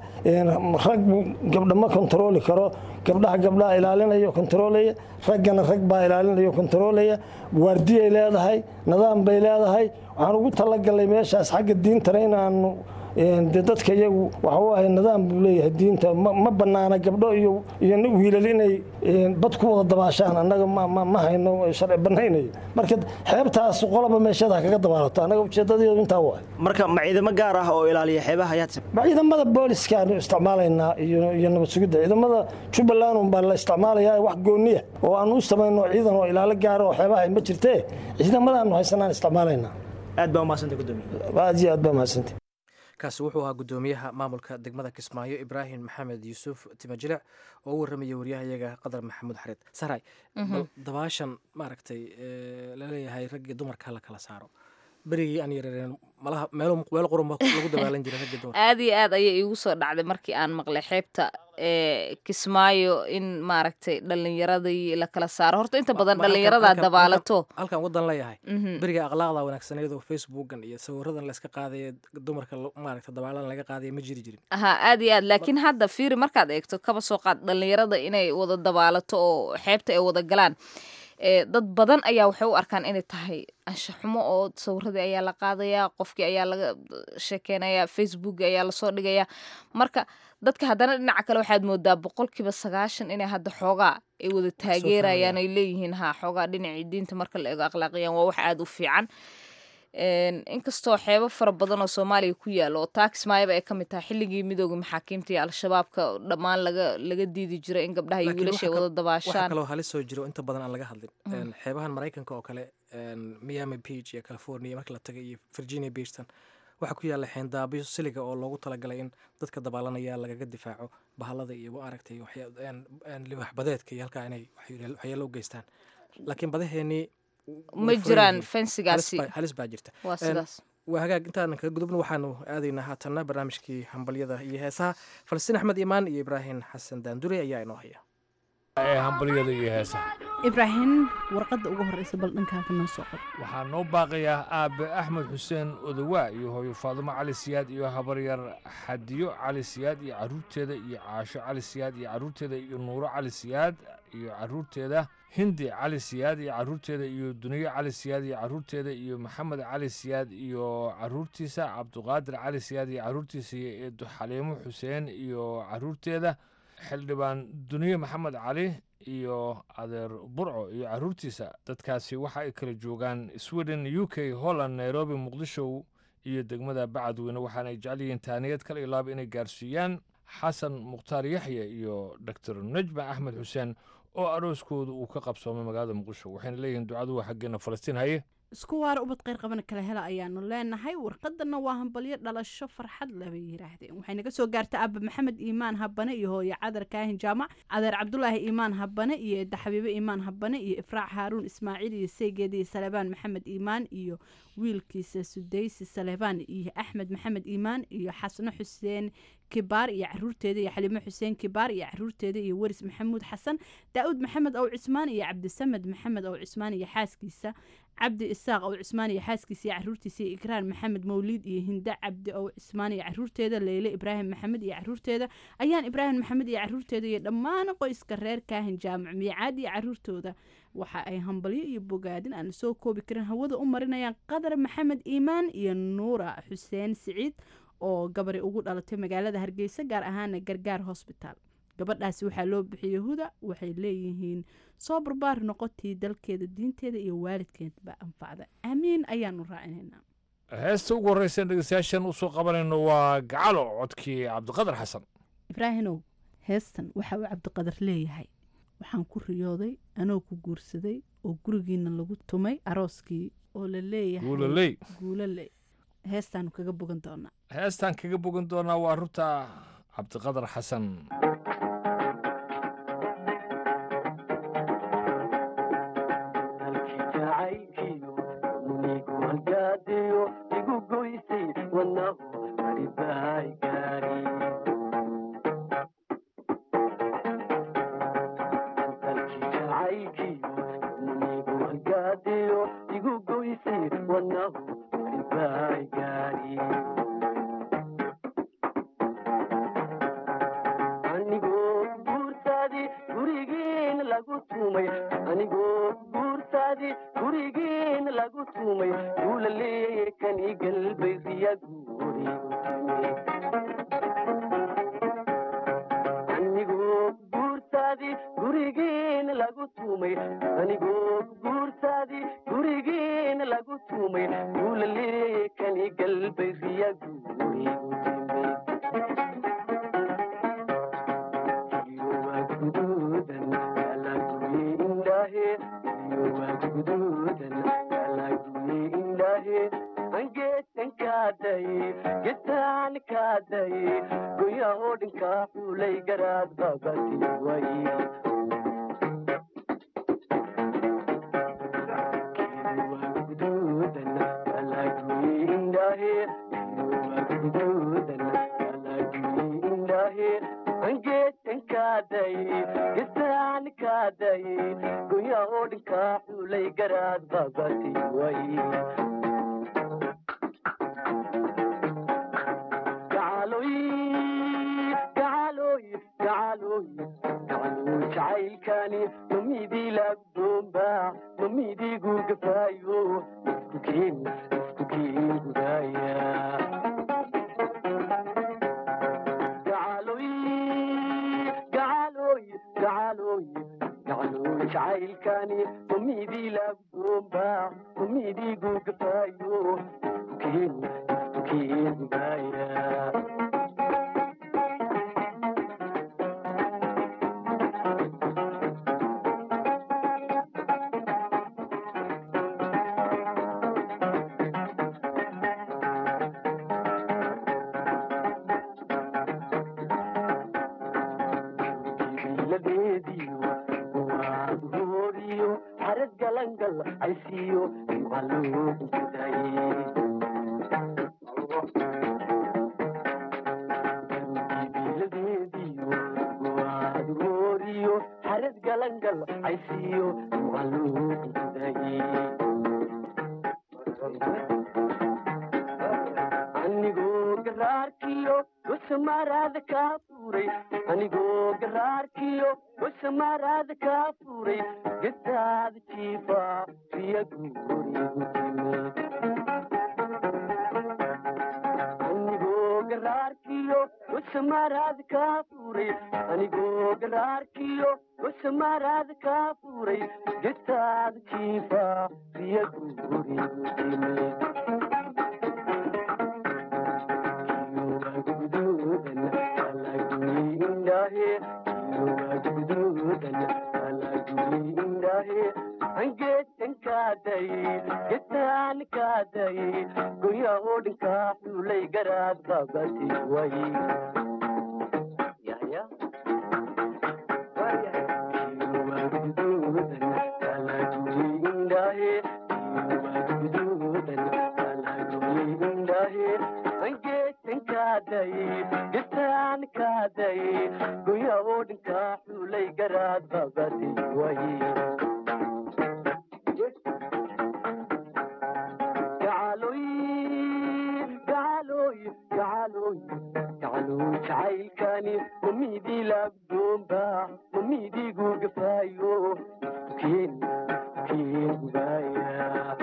rag gabdha ma kontarooli karo gabdhaha gabdhaha ilaalinayo kontaroolaya raggana rag baa ilaalinayo kontaroolaya waardiyay leedahay nidaam bay leedahay waxaan ugu talagalnay meeshaas xagga diintana inaanu de dadka iyagu waxa waaye nidaam buu leeyahay diinta ma banaana gabdho iyo iyo wiilal inay bad ku wada dabaashaan annaga ma hayno sharci banaynayo marka xeebtaas qolaba meesheeda kaga dabaalato annaga ujeedadeedu intaa waay marka ma ciidamo gaar ah oo ilaaliya xeebaha ayaad ma ciidamada booliska aanu isticmaalaynaa iyo iyo nabad sugidda ciidamada jubbaland un baa la isticmaalayaa wax gooniya oo aan u samayno ciidan oo ilaalo gaara oo xeebaha ma jirtee ciidamadaanu haysanaan isticmaalaynaa aad baa umahadsantay gudoomiye aad iyo aad baa umahadsantay kaasi wuxuu ahaa gudoomiyaha maamulka degmada kismaayo ibraahim maxamed yuusuf timajilic oo u warramaya waryahayaga qadar maxamuud xareed saray dabaashan maaragtay laleeyahay raggii dumarka la kala saaro berigii aan yarareen malaha meel meel qurun lagu dabaalan jiray raggii dumarka aad iyo aad ayay iigu soo dhacday markii aan maqlay xeebta ee kismaayo in maaragtay dhalinyaradii la kala saaro horta inta badan dhalinyaradaa dabaalato halkan wadan leeyahay beriga akhlaaqda wanaagsaneed oo facebookan iyo sawiradan layska qaadaya dumarka maaragta dabaalan laga qaadaya ma jiri jirin ha aad iyo aad laakiin hadda fiiri markaad eegto kaba soo qaad dhalinyarada inay wada dabaalato oo xeebta ay wada galaan dad badan ayaa waxay u arkaan inay tahay anshaxumo oo sawiradii ayaa la qaadayaa qofkii ayaa laga sheekeynayaa facebook ayaa lasoo dhigayaa marka dadka haddana dhinaca kale waxaad moodaa boqolkiiba sagaashan inay hadda xoogaa ay wada taageerayaan ay leeyihiin ha xoogaa dhinacii diinta marka la eego akhlaaqiyaan waa wax aada u fiican inkastoo xeebo fara badan oo soomaaliya ku yaalo oo taakismaayaba ay ka mid tahay xilligii midooda maxaakiimta iyo al-shabaabka dhammaan laga laga diidi jiray in gabdhaha iyo wiilasha ay wada dabaashaan waxaa kaloo halis soo jiro inta badan aan laga hadlin xeebahan maraykanka oo kale miami beach iyo california marka la tagay iyo virginia beachtan waxaa ku yaalla xeendaabyo siliga oo loogu talagalay in dadka dabaalanaya lagaga difaaco bahalada iyo maaragtay libax badeedka iyo halkaa inay waxyeelo u geystaan laakiin badaheenii ma jiraan fensigaasi halis baa jirta waa sidaas waa hagaag intaanan kaga gudubno waxaanu aadaynaa haatanna barnaamijkii hambalyada iyo heesaha falastiin axmed imaan iyo ibraahim xasan daandure ayaa inoo haya ee hambalyada iyo heesaha ibraahim warqadda ugu horreysa bal dhankaaga noo soo qor waxaa noo baaqayaa aabe axmed xuseen odowaa iyo hooyo faadumo cali siyaad iyo habaryar xadiyo cali siyaad iyo caruurteeda iyo caasho cali siyaad iyo caruurteeda iyo nuuro cali siyaad iyo caruurteeda hindi cali siyaad iyo caruurteeda iyo duniyo cali siyaad iyo caruurteeda iyo maxamed cali siyaad iyo caruurtiisa cabduqaadir cali siyaad iyo caruurtiisa iyo eedo xaliimo xuseen iyo caruurteeda xildhibaan duniye maxamed cali iyo adeer burco iyo caruurtiisa dadkaasi waxa ay kala joogaan sweden u k holland nairobi muqdisho iyo degmada bacadweyne waxaana ay jecel yihiin taaniyad kala ilaaba inay gaarsiiyaan xasan mukhtaar yaxya iyo doctor najma axmed xuseen oo arooskooda uu ka qabsoomay magaalada muqdisho waxayna leeyihiin ducadu waa xaggeena falastiin haye isku waara ubad kheyr qabana kala hela ayaanu leenahay warqadana waa hambalyo dhalasho farxad leh bay yidhaahdeen waxay naga soo gaartay aaba maxamed iimaan habane iyo hooyo cadar kaahin jaamac adeer cabdulaahi iimaan habane iyo edda xabiibe iimaan habane iyo ifraac haaruun ismaaciil iyo seygeed iyo salebaan maxamed iimaan iyo wiilkiisa sudaysi salebaan iyo axmed maxamed iimaan iyo xasno xuseen kibaar iyo caruurteeda iyo xaliimo xuseen kibaar iyo caruurteeda iyo weris maxamuud xasan daa'uud maxamed ow cismaan iyo cabdisamed maxamed ow cismaan iyo xaaskiisa cabdi isaaq ow cismaan iyo xaaskiisa iyo caruurtiisa iyo ikraan maxamed mawliid iyo hinda cabdi ow cismaan iyo caruurteeda leyle ibraahim maxamed iyo caruurteeda ayaan ibraahim maxamed iyo caruurteeda iyo dhammaan qoyska reer kaahin jaamac miicaad iyo caruurtooda waxa ay hambalyo iyo bogaadin aan lasoo koobi karin hawada u marinayaan qadar maxamed iimaan iyo nuura xuseen siciid oo gabari ugu dhalatay magaalada hargeysa gaar ahaana gargaar hosbitaal gabadhaasi waxaa loo bixiyey huda waxay leeyihiin soo barbaar noqotii dalkeeda diinteeda iyo waalidkeedba anfacda aamiin ayaanu raacinaynaa heesta ugu horreysa dhegeystayaashan usoo qabanayno waa gacalo codkii cabdiqadar xasan ibraahinow heestan waxa uu cabdiqadar leeyahay waxaan ku riyooday anoo ku guursaday oo gurigiina lagu tumay arooskii oo la leeyahay Guulaley. guulaley heestaanu kaga bogan doonaa heestaan kaga bogan doonaa waa runta cabdiqadar xasan anigoo garaarkiyo wasamaraada kaa furay anigoo garaarkiyo wasamaraada kaa furay gadaada jiifa riya guurigu timid anigoo garaarkiyo wasamaraada kaa furay anigoo garaarkiyo wasamaraada kaa furay gadaada jiifa riya guurigu timid goya odhinka xulay garaad babati way goya odhinka xulay garaad babati way jacaylkani mamidii laabdoomba mamidigu gafaayo keen keen gubaaya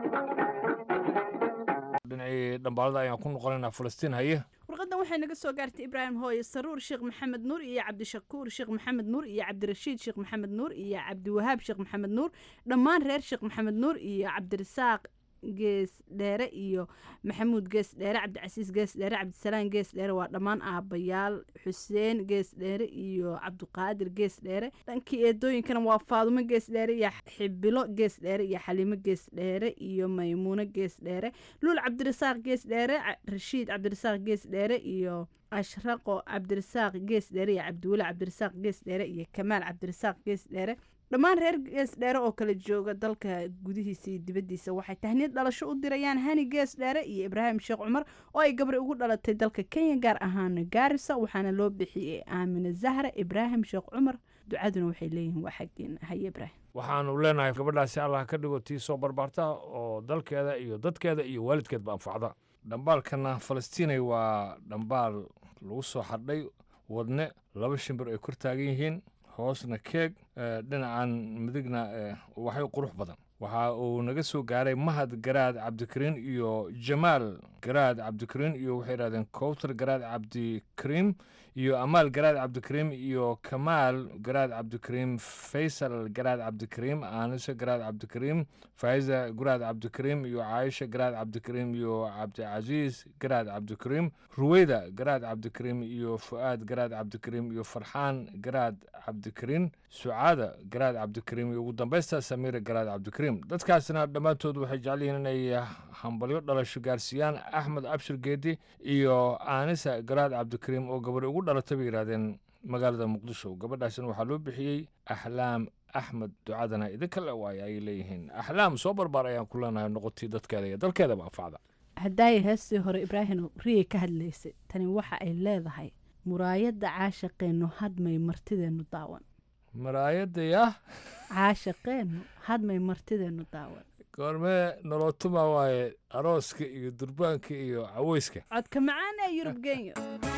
dhinacii dhambaalada ayaan ku noqonaynaa falastiin haye warqadan waxay naga soo gaartay ibraahim hooye saruur sheekh maxamed nuur iyo cabdishakuur sheekh maxamed nuur iyo cabdirashiid sheekh maxamed nuur iyo cabdiwahaab sheekh maxamed nuur dhammaan reer sheekh maxamed nuur iyo cabdirasaaq gees dheere iyo maxamuud gees dheere cabdicasiis gees dheere cabdisalaan gees dheere waa dhammaan aabayaal xuseen gees dheere iyo cabdiqaadir gees dheere dhankii eedooyinkana waa faadumo gees dheere iyo xibilo gees dheere iyo xaliimo gees dheere iyo maymuuno gees dheere luul cabdirasaaq gees dheere rashiid cabdirasaaq gees dheere iyo ashraqo cabdirasaaq gees dheere iyo cabdiweli cabdirasaaq gees dheere iyo kamaal cabdirasaaq gees dheere dhammaan reer gees dheere oo kala jooga dalka gudihiisa iyo dibaddiisa waxay tahniyad dhalasho u dirayaan hani gees dheere iyo ibraahim sheekh cumar oo ay gabri ugu dhalatay dalka kenya gaar ahaan gaarisa waxaana loo bixiyey aamine zahra ibraahim sheekh cumar ducaduna waxay leeyihiin waa xaggeena haye ibraahim waxaanu leenahay gabadhaasi allah ka dhigo tii soo barbaarta oo dalkeeda iyo dadkeeda iyo waalidkeedba anfacda dhambaalkana falastiinay waa dhambaal lagu soo xardhay wadne laba shimbir ay kor taagan yihiin hoosna keeg dhinacan midigna waxay qurux badan waxa uu naga soo gaaray mahad garaad cabdikariin iyo jamaal garaad cabdikariin iyo waxay yidhahdeen kowtar garaad cabdikariim iyo amaal garaad cabdikariim iyo kamaal garaad cabdikariim faysal garaad cabdikariim aanise garaad cabdikariim faiza garaad cabdikariim iyo caaisha garaad cabdikariim iyo cabdicasiis garaad cabdikariim ruweyda garaad cabdikariim iyo fu'aad garaad cabdikariim iyo farxaan garaad cabdikariin sucaada garaad cabdikariim iyo ugu dambaysta samiira garaad cabdikariim dadkaasna dhammaantood waxay jecel yihiin inay hambalyo dhalasho gaarsiiyaan axmed abshir geedi iyo aanisa garaad cabdikariim oo gabadhi ugu dhalatay bay yidhahdeen magaalada muqdisho gabadhaasina waxaa loo bixiyey axlaam axmed ducadana idinka le waayo ayay leeyihiin axlaam soo barbaar ayaan ku leenahay noqotii dadkeeda iyo dalkeedaba anfacda haddaaya heestii hore ibraahim riyay ka hadlaysay tani waxa ay leedahay muraayadda caashaqeennu hadmay martideennu daawan maraayadda yah caashaqeennu hadmay martideennu daawan goormee nolotuma waaye arooska iyo durbaanka iyo caweyska codka macaan ee yurub genya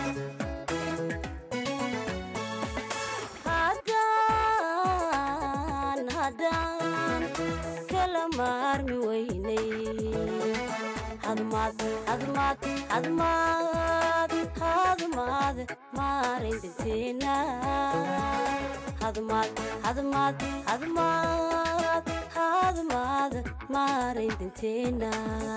kala maarmi weynay hadmaad hadmaad hadmaad hadmaad maarayn degteena hadmaad hadmaad hadmaad hadmaad maarayn degteena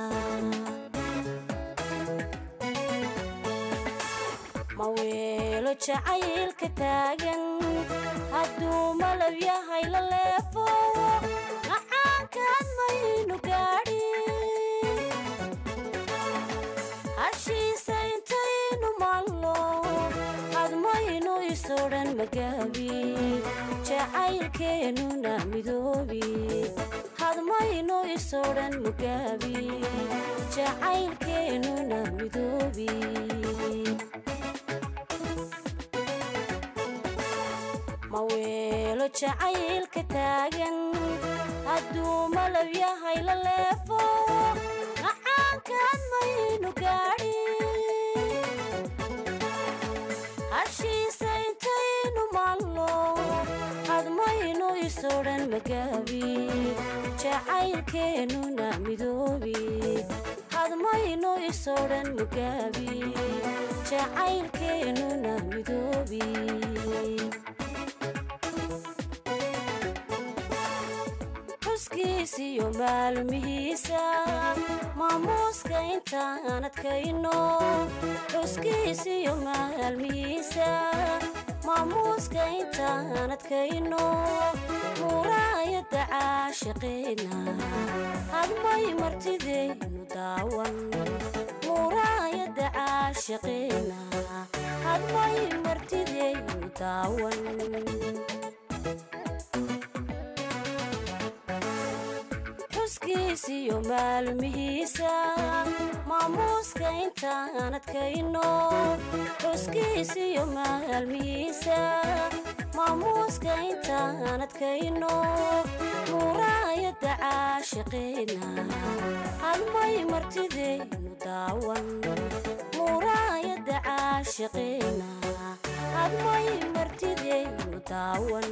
ma weelo jacaylka taagan hadduu malab yahay la leefo macaankaan maynu gaadhin hashiisa intaynu maalno hadmaynu isodhan magaabi jacaylkeennuna midoobi hadmayno isodhan mugaabi jacaylkeennuna midoobi ma weelo jacaylka taagan hadduu malab yahay la leefo macaankaan maynu gaadhin hashiisa intaynu maalno hadmaynu isodhan magaabi jacaylkeennuna midoobi hadmaynu isodhan magaabi jacaylkeennuna midoobi xuskiisiyo maalmihiisa maamuuska intaan adkayno xuskiisiyo maalmihiisa maamuuska intaan adkayno muraayadda caashiqeena hadmay martidaynu daawan muraayadda caashiqeena hadmay martidaynu daawan xuskiisiyo maalmihiisa maamuuska intaan adkayno xuskiisiyo maalmihiisa maamuuska intaan adkayno muraayadda caashiqeena hadmay martidaynu daawan muraayadda caashiqeena hadmay martidaynu daawan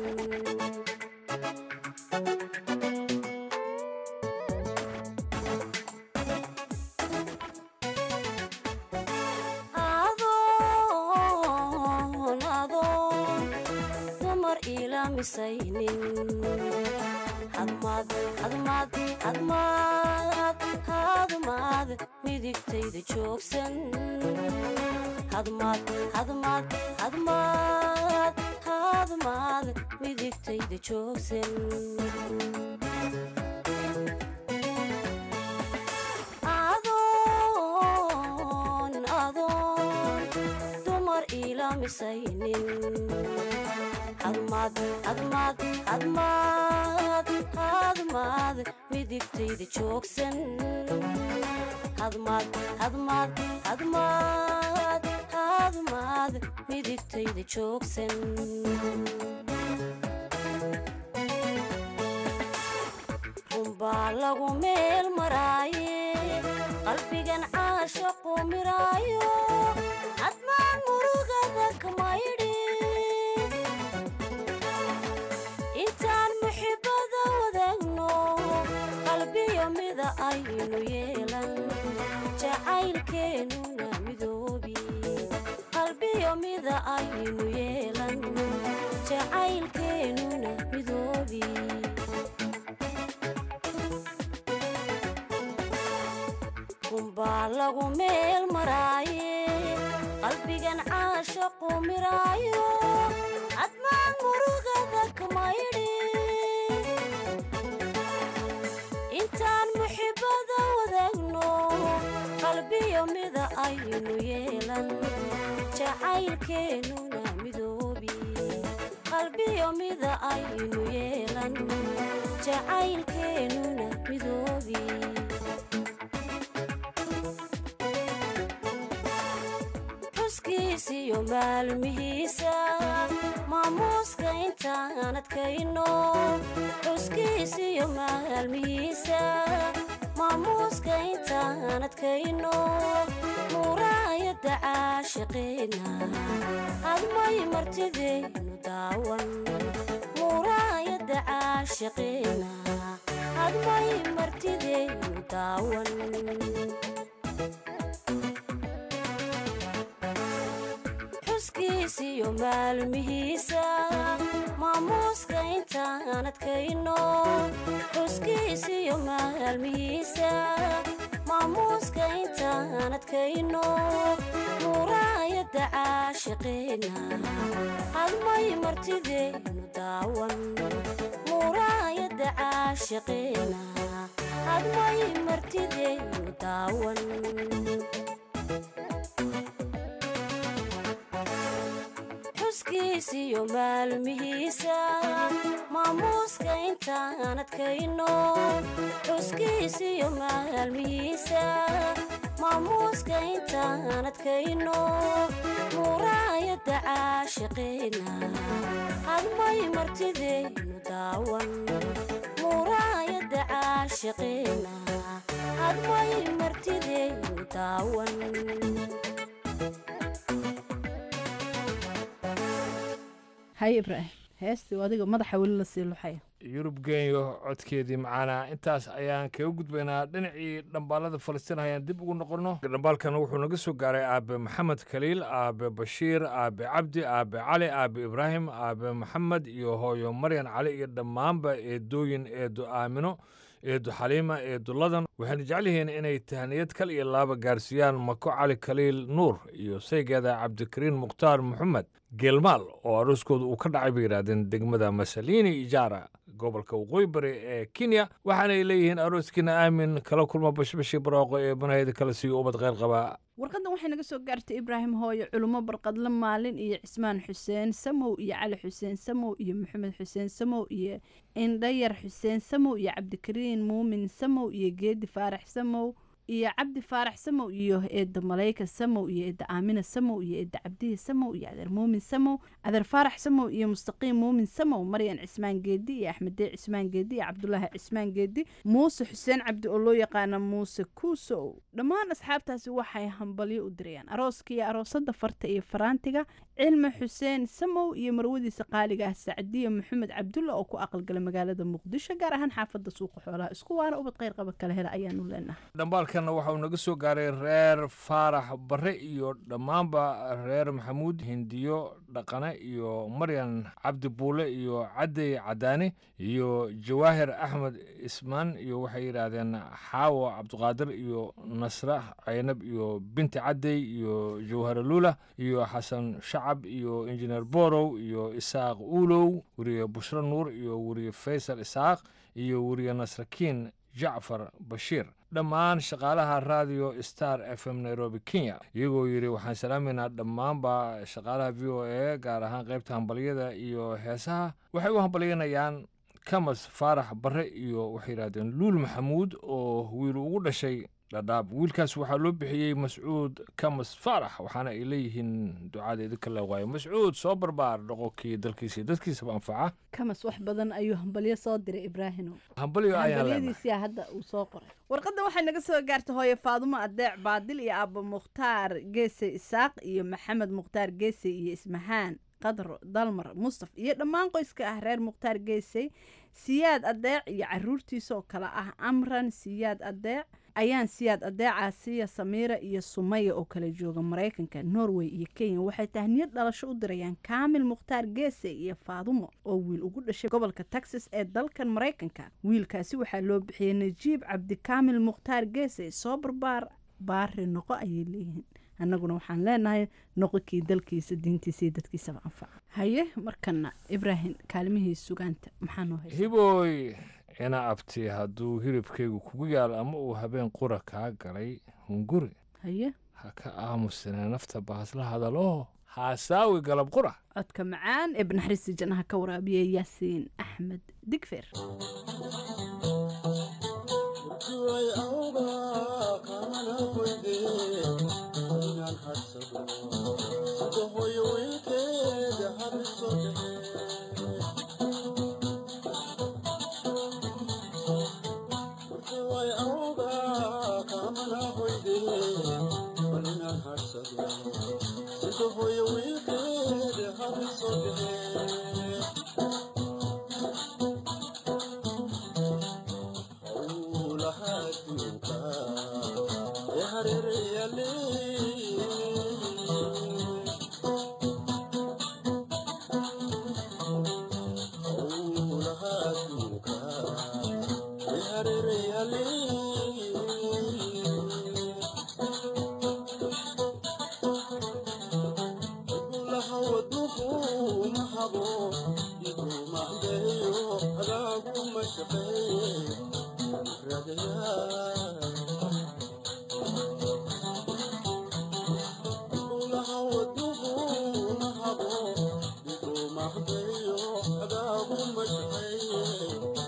adoon adoon dumar ilaamisaynin hadmaad hadmaad hadmaad hadmaad midigtayda joogsan hadmaad hadmaad hadmaad hadmaad midigtayda joogsan adoon adoon dumar ilaamisaynin hadmaad hadmaad hadmaad hadmaad midigtayda joogsan hadmaad hadmaad hadmaad hadmaad midigtayda joogsan runbaa lagu meel maraaye qalbigan caashaqu miraayo hadmaan murugada kamaydhi intaan muxibada wadaagno qalbiyo mida aynu yeelan jacaylkeennuna midoobi qalbiyo mida aynu yeelan jacaylkeennuna midoobi runbaa lagu meel maraaye qalbigan caashaqu miraayo hadmaan murugada kamaydhi intaan muxibada wadaagno qalbiyo mida aynu yeelan jacaylkeennuna midoobi qalbiyo mida aynu yeelan jacaylkeennuna midoobi xuskiisiyo maalmihiisa maamuuska intaan adkayno xuskiisiyo maalmihiisa maamuuska intaan adkayno muraayadda caashiqeena hadmay martidaynu daawan muraayadda caashiqeena hadmay martidaynu daawan xuskiisiyo maalmihiisa maamuuska intaan adkayno xuskiisiyo maalmihiisa maamuuska intaan adkayno muraayadda caashiqeena hadmay martidaynu daawan muraayadda caashiqeena hadmay martidaynu daawan xuskiisiyo maalmihiisa maamuuska intaan adkayno xuskiisiyo maalmihiisa maamuuska intaan adkayno muraayadda caashiqeena hadmay martideynu daawan muraayadda caashiqeena hadmay martideynu daawan haye ibraahim heestii adiga madaxa weli lasii luxaya yurub genyo codkeedii macaana intaas ayaan kaga gudbaynaa dhinacii dhambaalada falastiin ayaan dib ugu noqonno dhambaalkana wuxuu naga soo gaaray aabe maxamed khaliil aabe bashiir aabe cabdi aabe cali aabe ibraahim aabe maxamed iyo hooyo maryan cali iyo dhammaanba eedooyin eedo aamino eedo xaliima eedo ladan waxayna jecel yihiin inay tahniyad kal iyo laaba gaarsiiyaan mako cali khaliil nuur iyo saygeeda cabdikariin mukhtaar maxamed geelmaal oo arooskooda uu ka dhacay bay yidhaahdeen degmada masalini ijaara gobolka waqooyi bari ee kenya waxaanay leeyihiin arooskiina aamin kala kulma bashbashi barooqo ee banaheyda kala siiyo ubad kheyr qabaa warqaddan waxay naga soo gaartay ibraahim hooyo culummo barqadle maalin iyo cismaan xuseen samow iyo cali xuseen samow iyo maxamed xuseen samow iyo indhayar xuseen samow iyo cabdikariin muumin samow iyo geedi faarax samow iyo cabdi faarax samow iyo eedda malayka samow iyo eedda aamina samow iyo eedda cabdihi samow iyo adeer muumin samow adeer faarax samow iyo mustaqiim muumin samow maryan cismaan geedi iyo axmedee cismaan geedi iyo cabdulaahi cismaan geedi muuse xuseen cabdi oo loo yaqaana muuse kuusow dhammaan asxaabtaasi waxay hambalyo u dirayaan arooska iyo aroosada farta iyo faraantiga cilmi xuseen samow iyo marwadiisa qaaliga ah sacdiya maxamed cabdulla oo ku aqalgala magaalada muqdisho gaar ahaan xaafadda suuqa xoolaha isku waana ubad kheyr qaba kala hela ayaanu leenahay dhambaalkanna waxa uu naga soo gaaray reer faarax barre iyo dhammaanba reer maxamuud hindiyo dhaqane iyo maryan cabdi buule iyo cadey cadaane iyo jawaahir axmed ismaan iyo waxay yidhaahdeen xaawo cabdiqaadir iyo nasre caynab iyo binti cadey iyo jawhara luula iyo xasan shacab iyo injineer borow iyo isaaq uulow weriye bushro nuur iyo weriye faysal isaaq iyo weriye nasrakiin jacfar bashiir dhammaan shaqaalaha radio star f m nairobi kenya iyagoo yidhi waxaan salaameynaa dhammaanba shaqaalaha v o a gaar ahaan qaybta hambalyada iyo heesaha waxay u hambalyanayaan kamas faarax barre iyo waxay yidhahdeen luul maxamuud oo wiil ugu dhashay dhadhaab wiilkaas waxaa loo bixiyey mascuud kamas faarax waxaana ay leeyihiin ducadeedi kala waayo mascuud soo barbaar dhoqonkii dalkiisa iyo dadkiisaba anfaca kamas wax badan ayuu hambalyo soo diray ibraahino hambalyo ayaan leenahay hambalyadiisiyaa hadda uu soo qoray warqadda waxay naga soo gaartay hooye faadumo adeec baadil iyo aabbo mukhtaar geese isaaq iyo maxamed mukhtaar geese iyo ismahaan qadro dalmar mustaf iyo dhammaan qoyska ah reer mukhtaar geesey siyaad adeec iyo caruurtiisa oo kale ah amran siyaad adeec ayaan siyaad adeeca siya samiira iyo sumaya oo kala jooga maraykanka norway iyo kenya waxay tahniyad dhalasho u dirayaan kaamil mukhtaar geese iyo faadumo oo wiil ugu dhashay gobolka texas ee dalkan maraykanka wiilkaasi waxaa loo bixiyey najiib cabdikaamil mukhtaar geese soo barbaar baari noqo ayay leeyihiin annaguna waxaan leenahay noqokii dalkiisa diintiisa iyo dadkiisaba anfaca haye markana ibraahim kaalmihii sugaanta maxaa noo haysa hibooy ina abti hadduu hilibkaygu kugu yaal ama uu habeen qura kaa galay hunguri haye ha ka aamusine nafta baasla hadaloo haasaawi galab qura codka macaan ee banaxriista jannaha ka waraabiya yaasiin axmed digfer Thank you.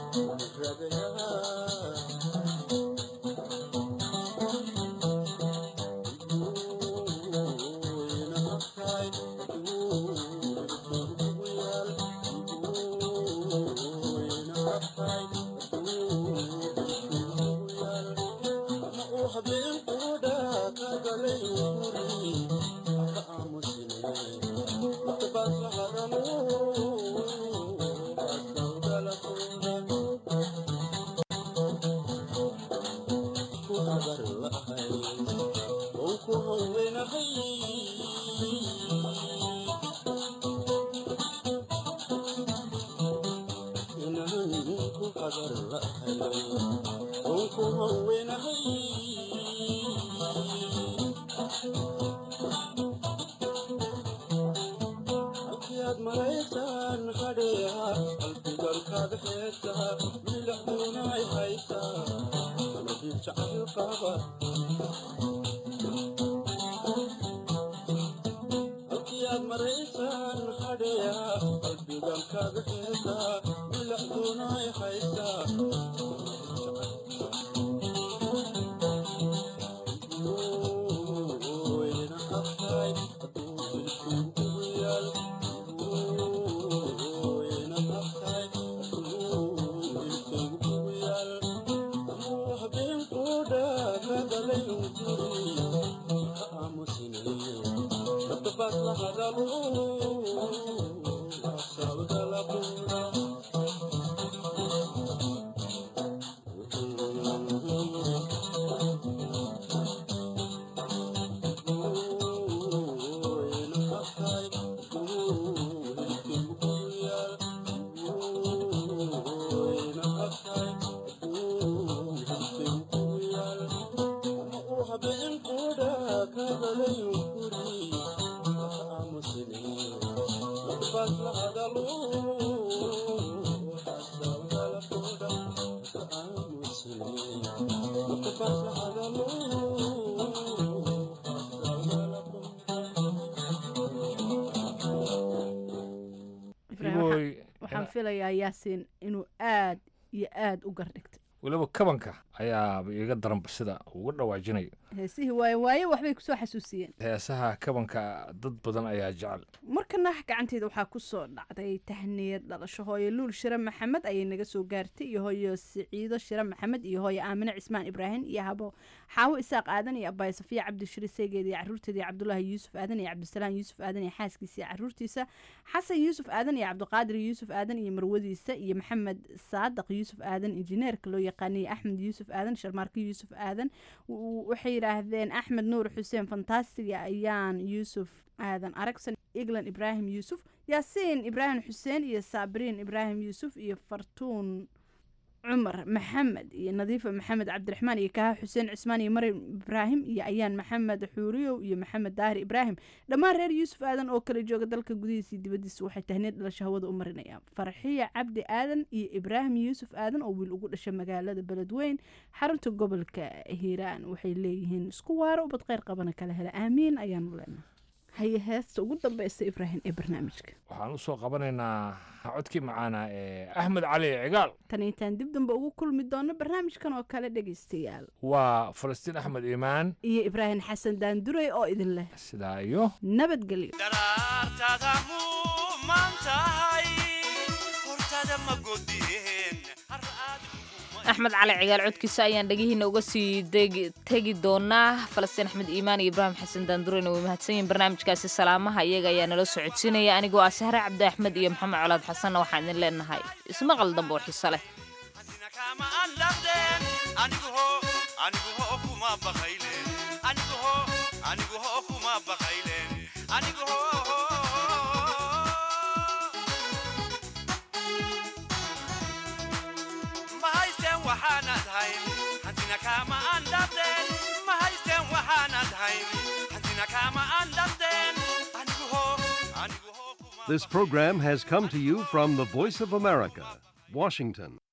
waxaan filayaa yaasiin inuu aad iyo aad u gardhigtay weliba kabanka ayaaba iiga daranba sida uga dhawaajinayo heesihii waaye waaye waxbay kusoo xasuusiyeen heesaha kabanka dad badan ayaa jecel markana gacanteeda waxaa kusoo dhacday tahniyad dhalasho hooyo luul shire maxamed ayay naga soo gaartay iyo hooyo siciido shire maxamed iyo hooyo aamine cismaan ibraahim iyo habo xaawo isaaq aadan iyo abaay safiya cabdishire seegeed iyo caruurteeda iyo cabdulaahi yuusuf aadan iyo cabdisalaam yuusuf aadan iyo xaaskiisa iyo caruurtiisa xasan yuusuf aadan iyo cabdiqaadir yuusuf aadan iyo marwadiisa iyo maxamed saadaq yuusuf aadan injineerka loo yaqaanay axmed yuusuf aadan sharmaarka yuusuf aadan waxay yidhaahdeen axmed nuur xuseen fantastiga ayaan yuusuf aadan aragsan eglan ibraahim yuusuf yaasiin ibraahim xuseen iyo saabiriin ibraahim yuusuf iyo fartuun cumar maxamed iyo nadiifa maxamed cabdiraxmaan iyo kaha xuseen cismaan iyo maryam ibraahim iyo ayaan maxamed xuuriyow iyo maxamed daahir ibraahim dhammaan reer yuusuf aadan oo kala jooga dalka gudihiisa iyo dibadiisa waxay tahneed dhalasho hawada u marinayaan farxiya cabdi aadan iyo ibraahim yuusuf aadan oo wiil ugu dhashay magaalada beledweyn xarunta gobolka hiiraan waxay leeyihiin isku waaro ubad kheyr qabana kala hela aamiin ayaanu leenahay haye heesta ugu dambeysa ibraahim ee barnaamijka waxaan usoo qabanaynaa codkii macaana ee axmed cali cigaal tan intaan dib dambe ugu kulmi doono barnaamijkan oo kale dhegaystayaal waa falastiin axmed iimaan iyo ibraahim xasan daanduray oo idin leh sidaa iyo nabadgelyo axmed cali cigaal codkiisa ayaan dhegihiina uga sii tegi doonaa falastiin axmed iimaan iyo ibraahim xasan daandureyna way mahadsan yihin barnaamijkaasi salaamaha iyaga ayaa nala socodsiinaya anigoo ah sahre cabdi axmed iyo maxamed colaad xasanna waxaan idin leenahay ismaqal dambe oo xiso leh This program has come to you from the Voice of America, Washington.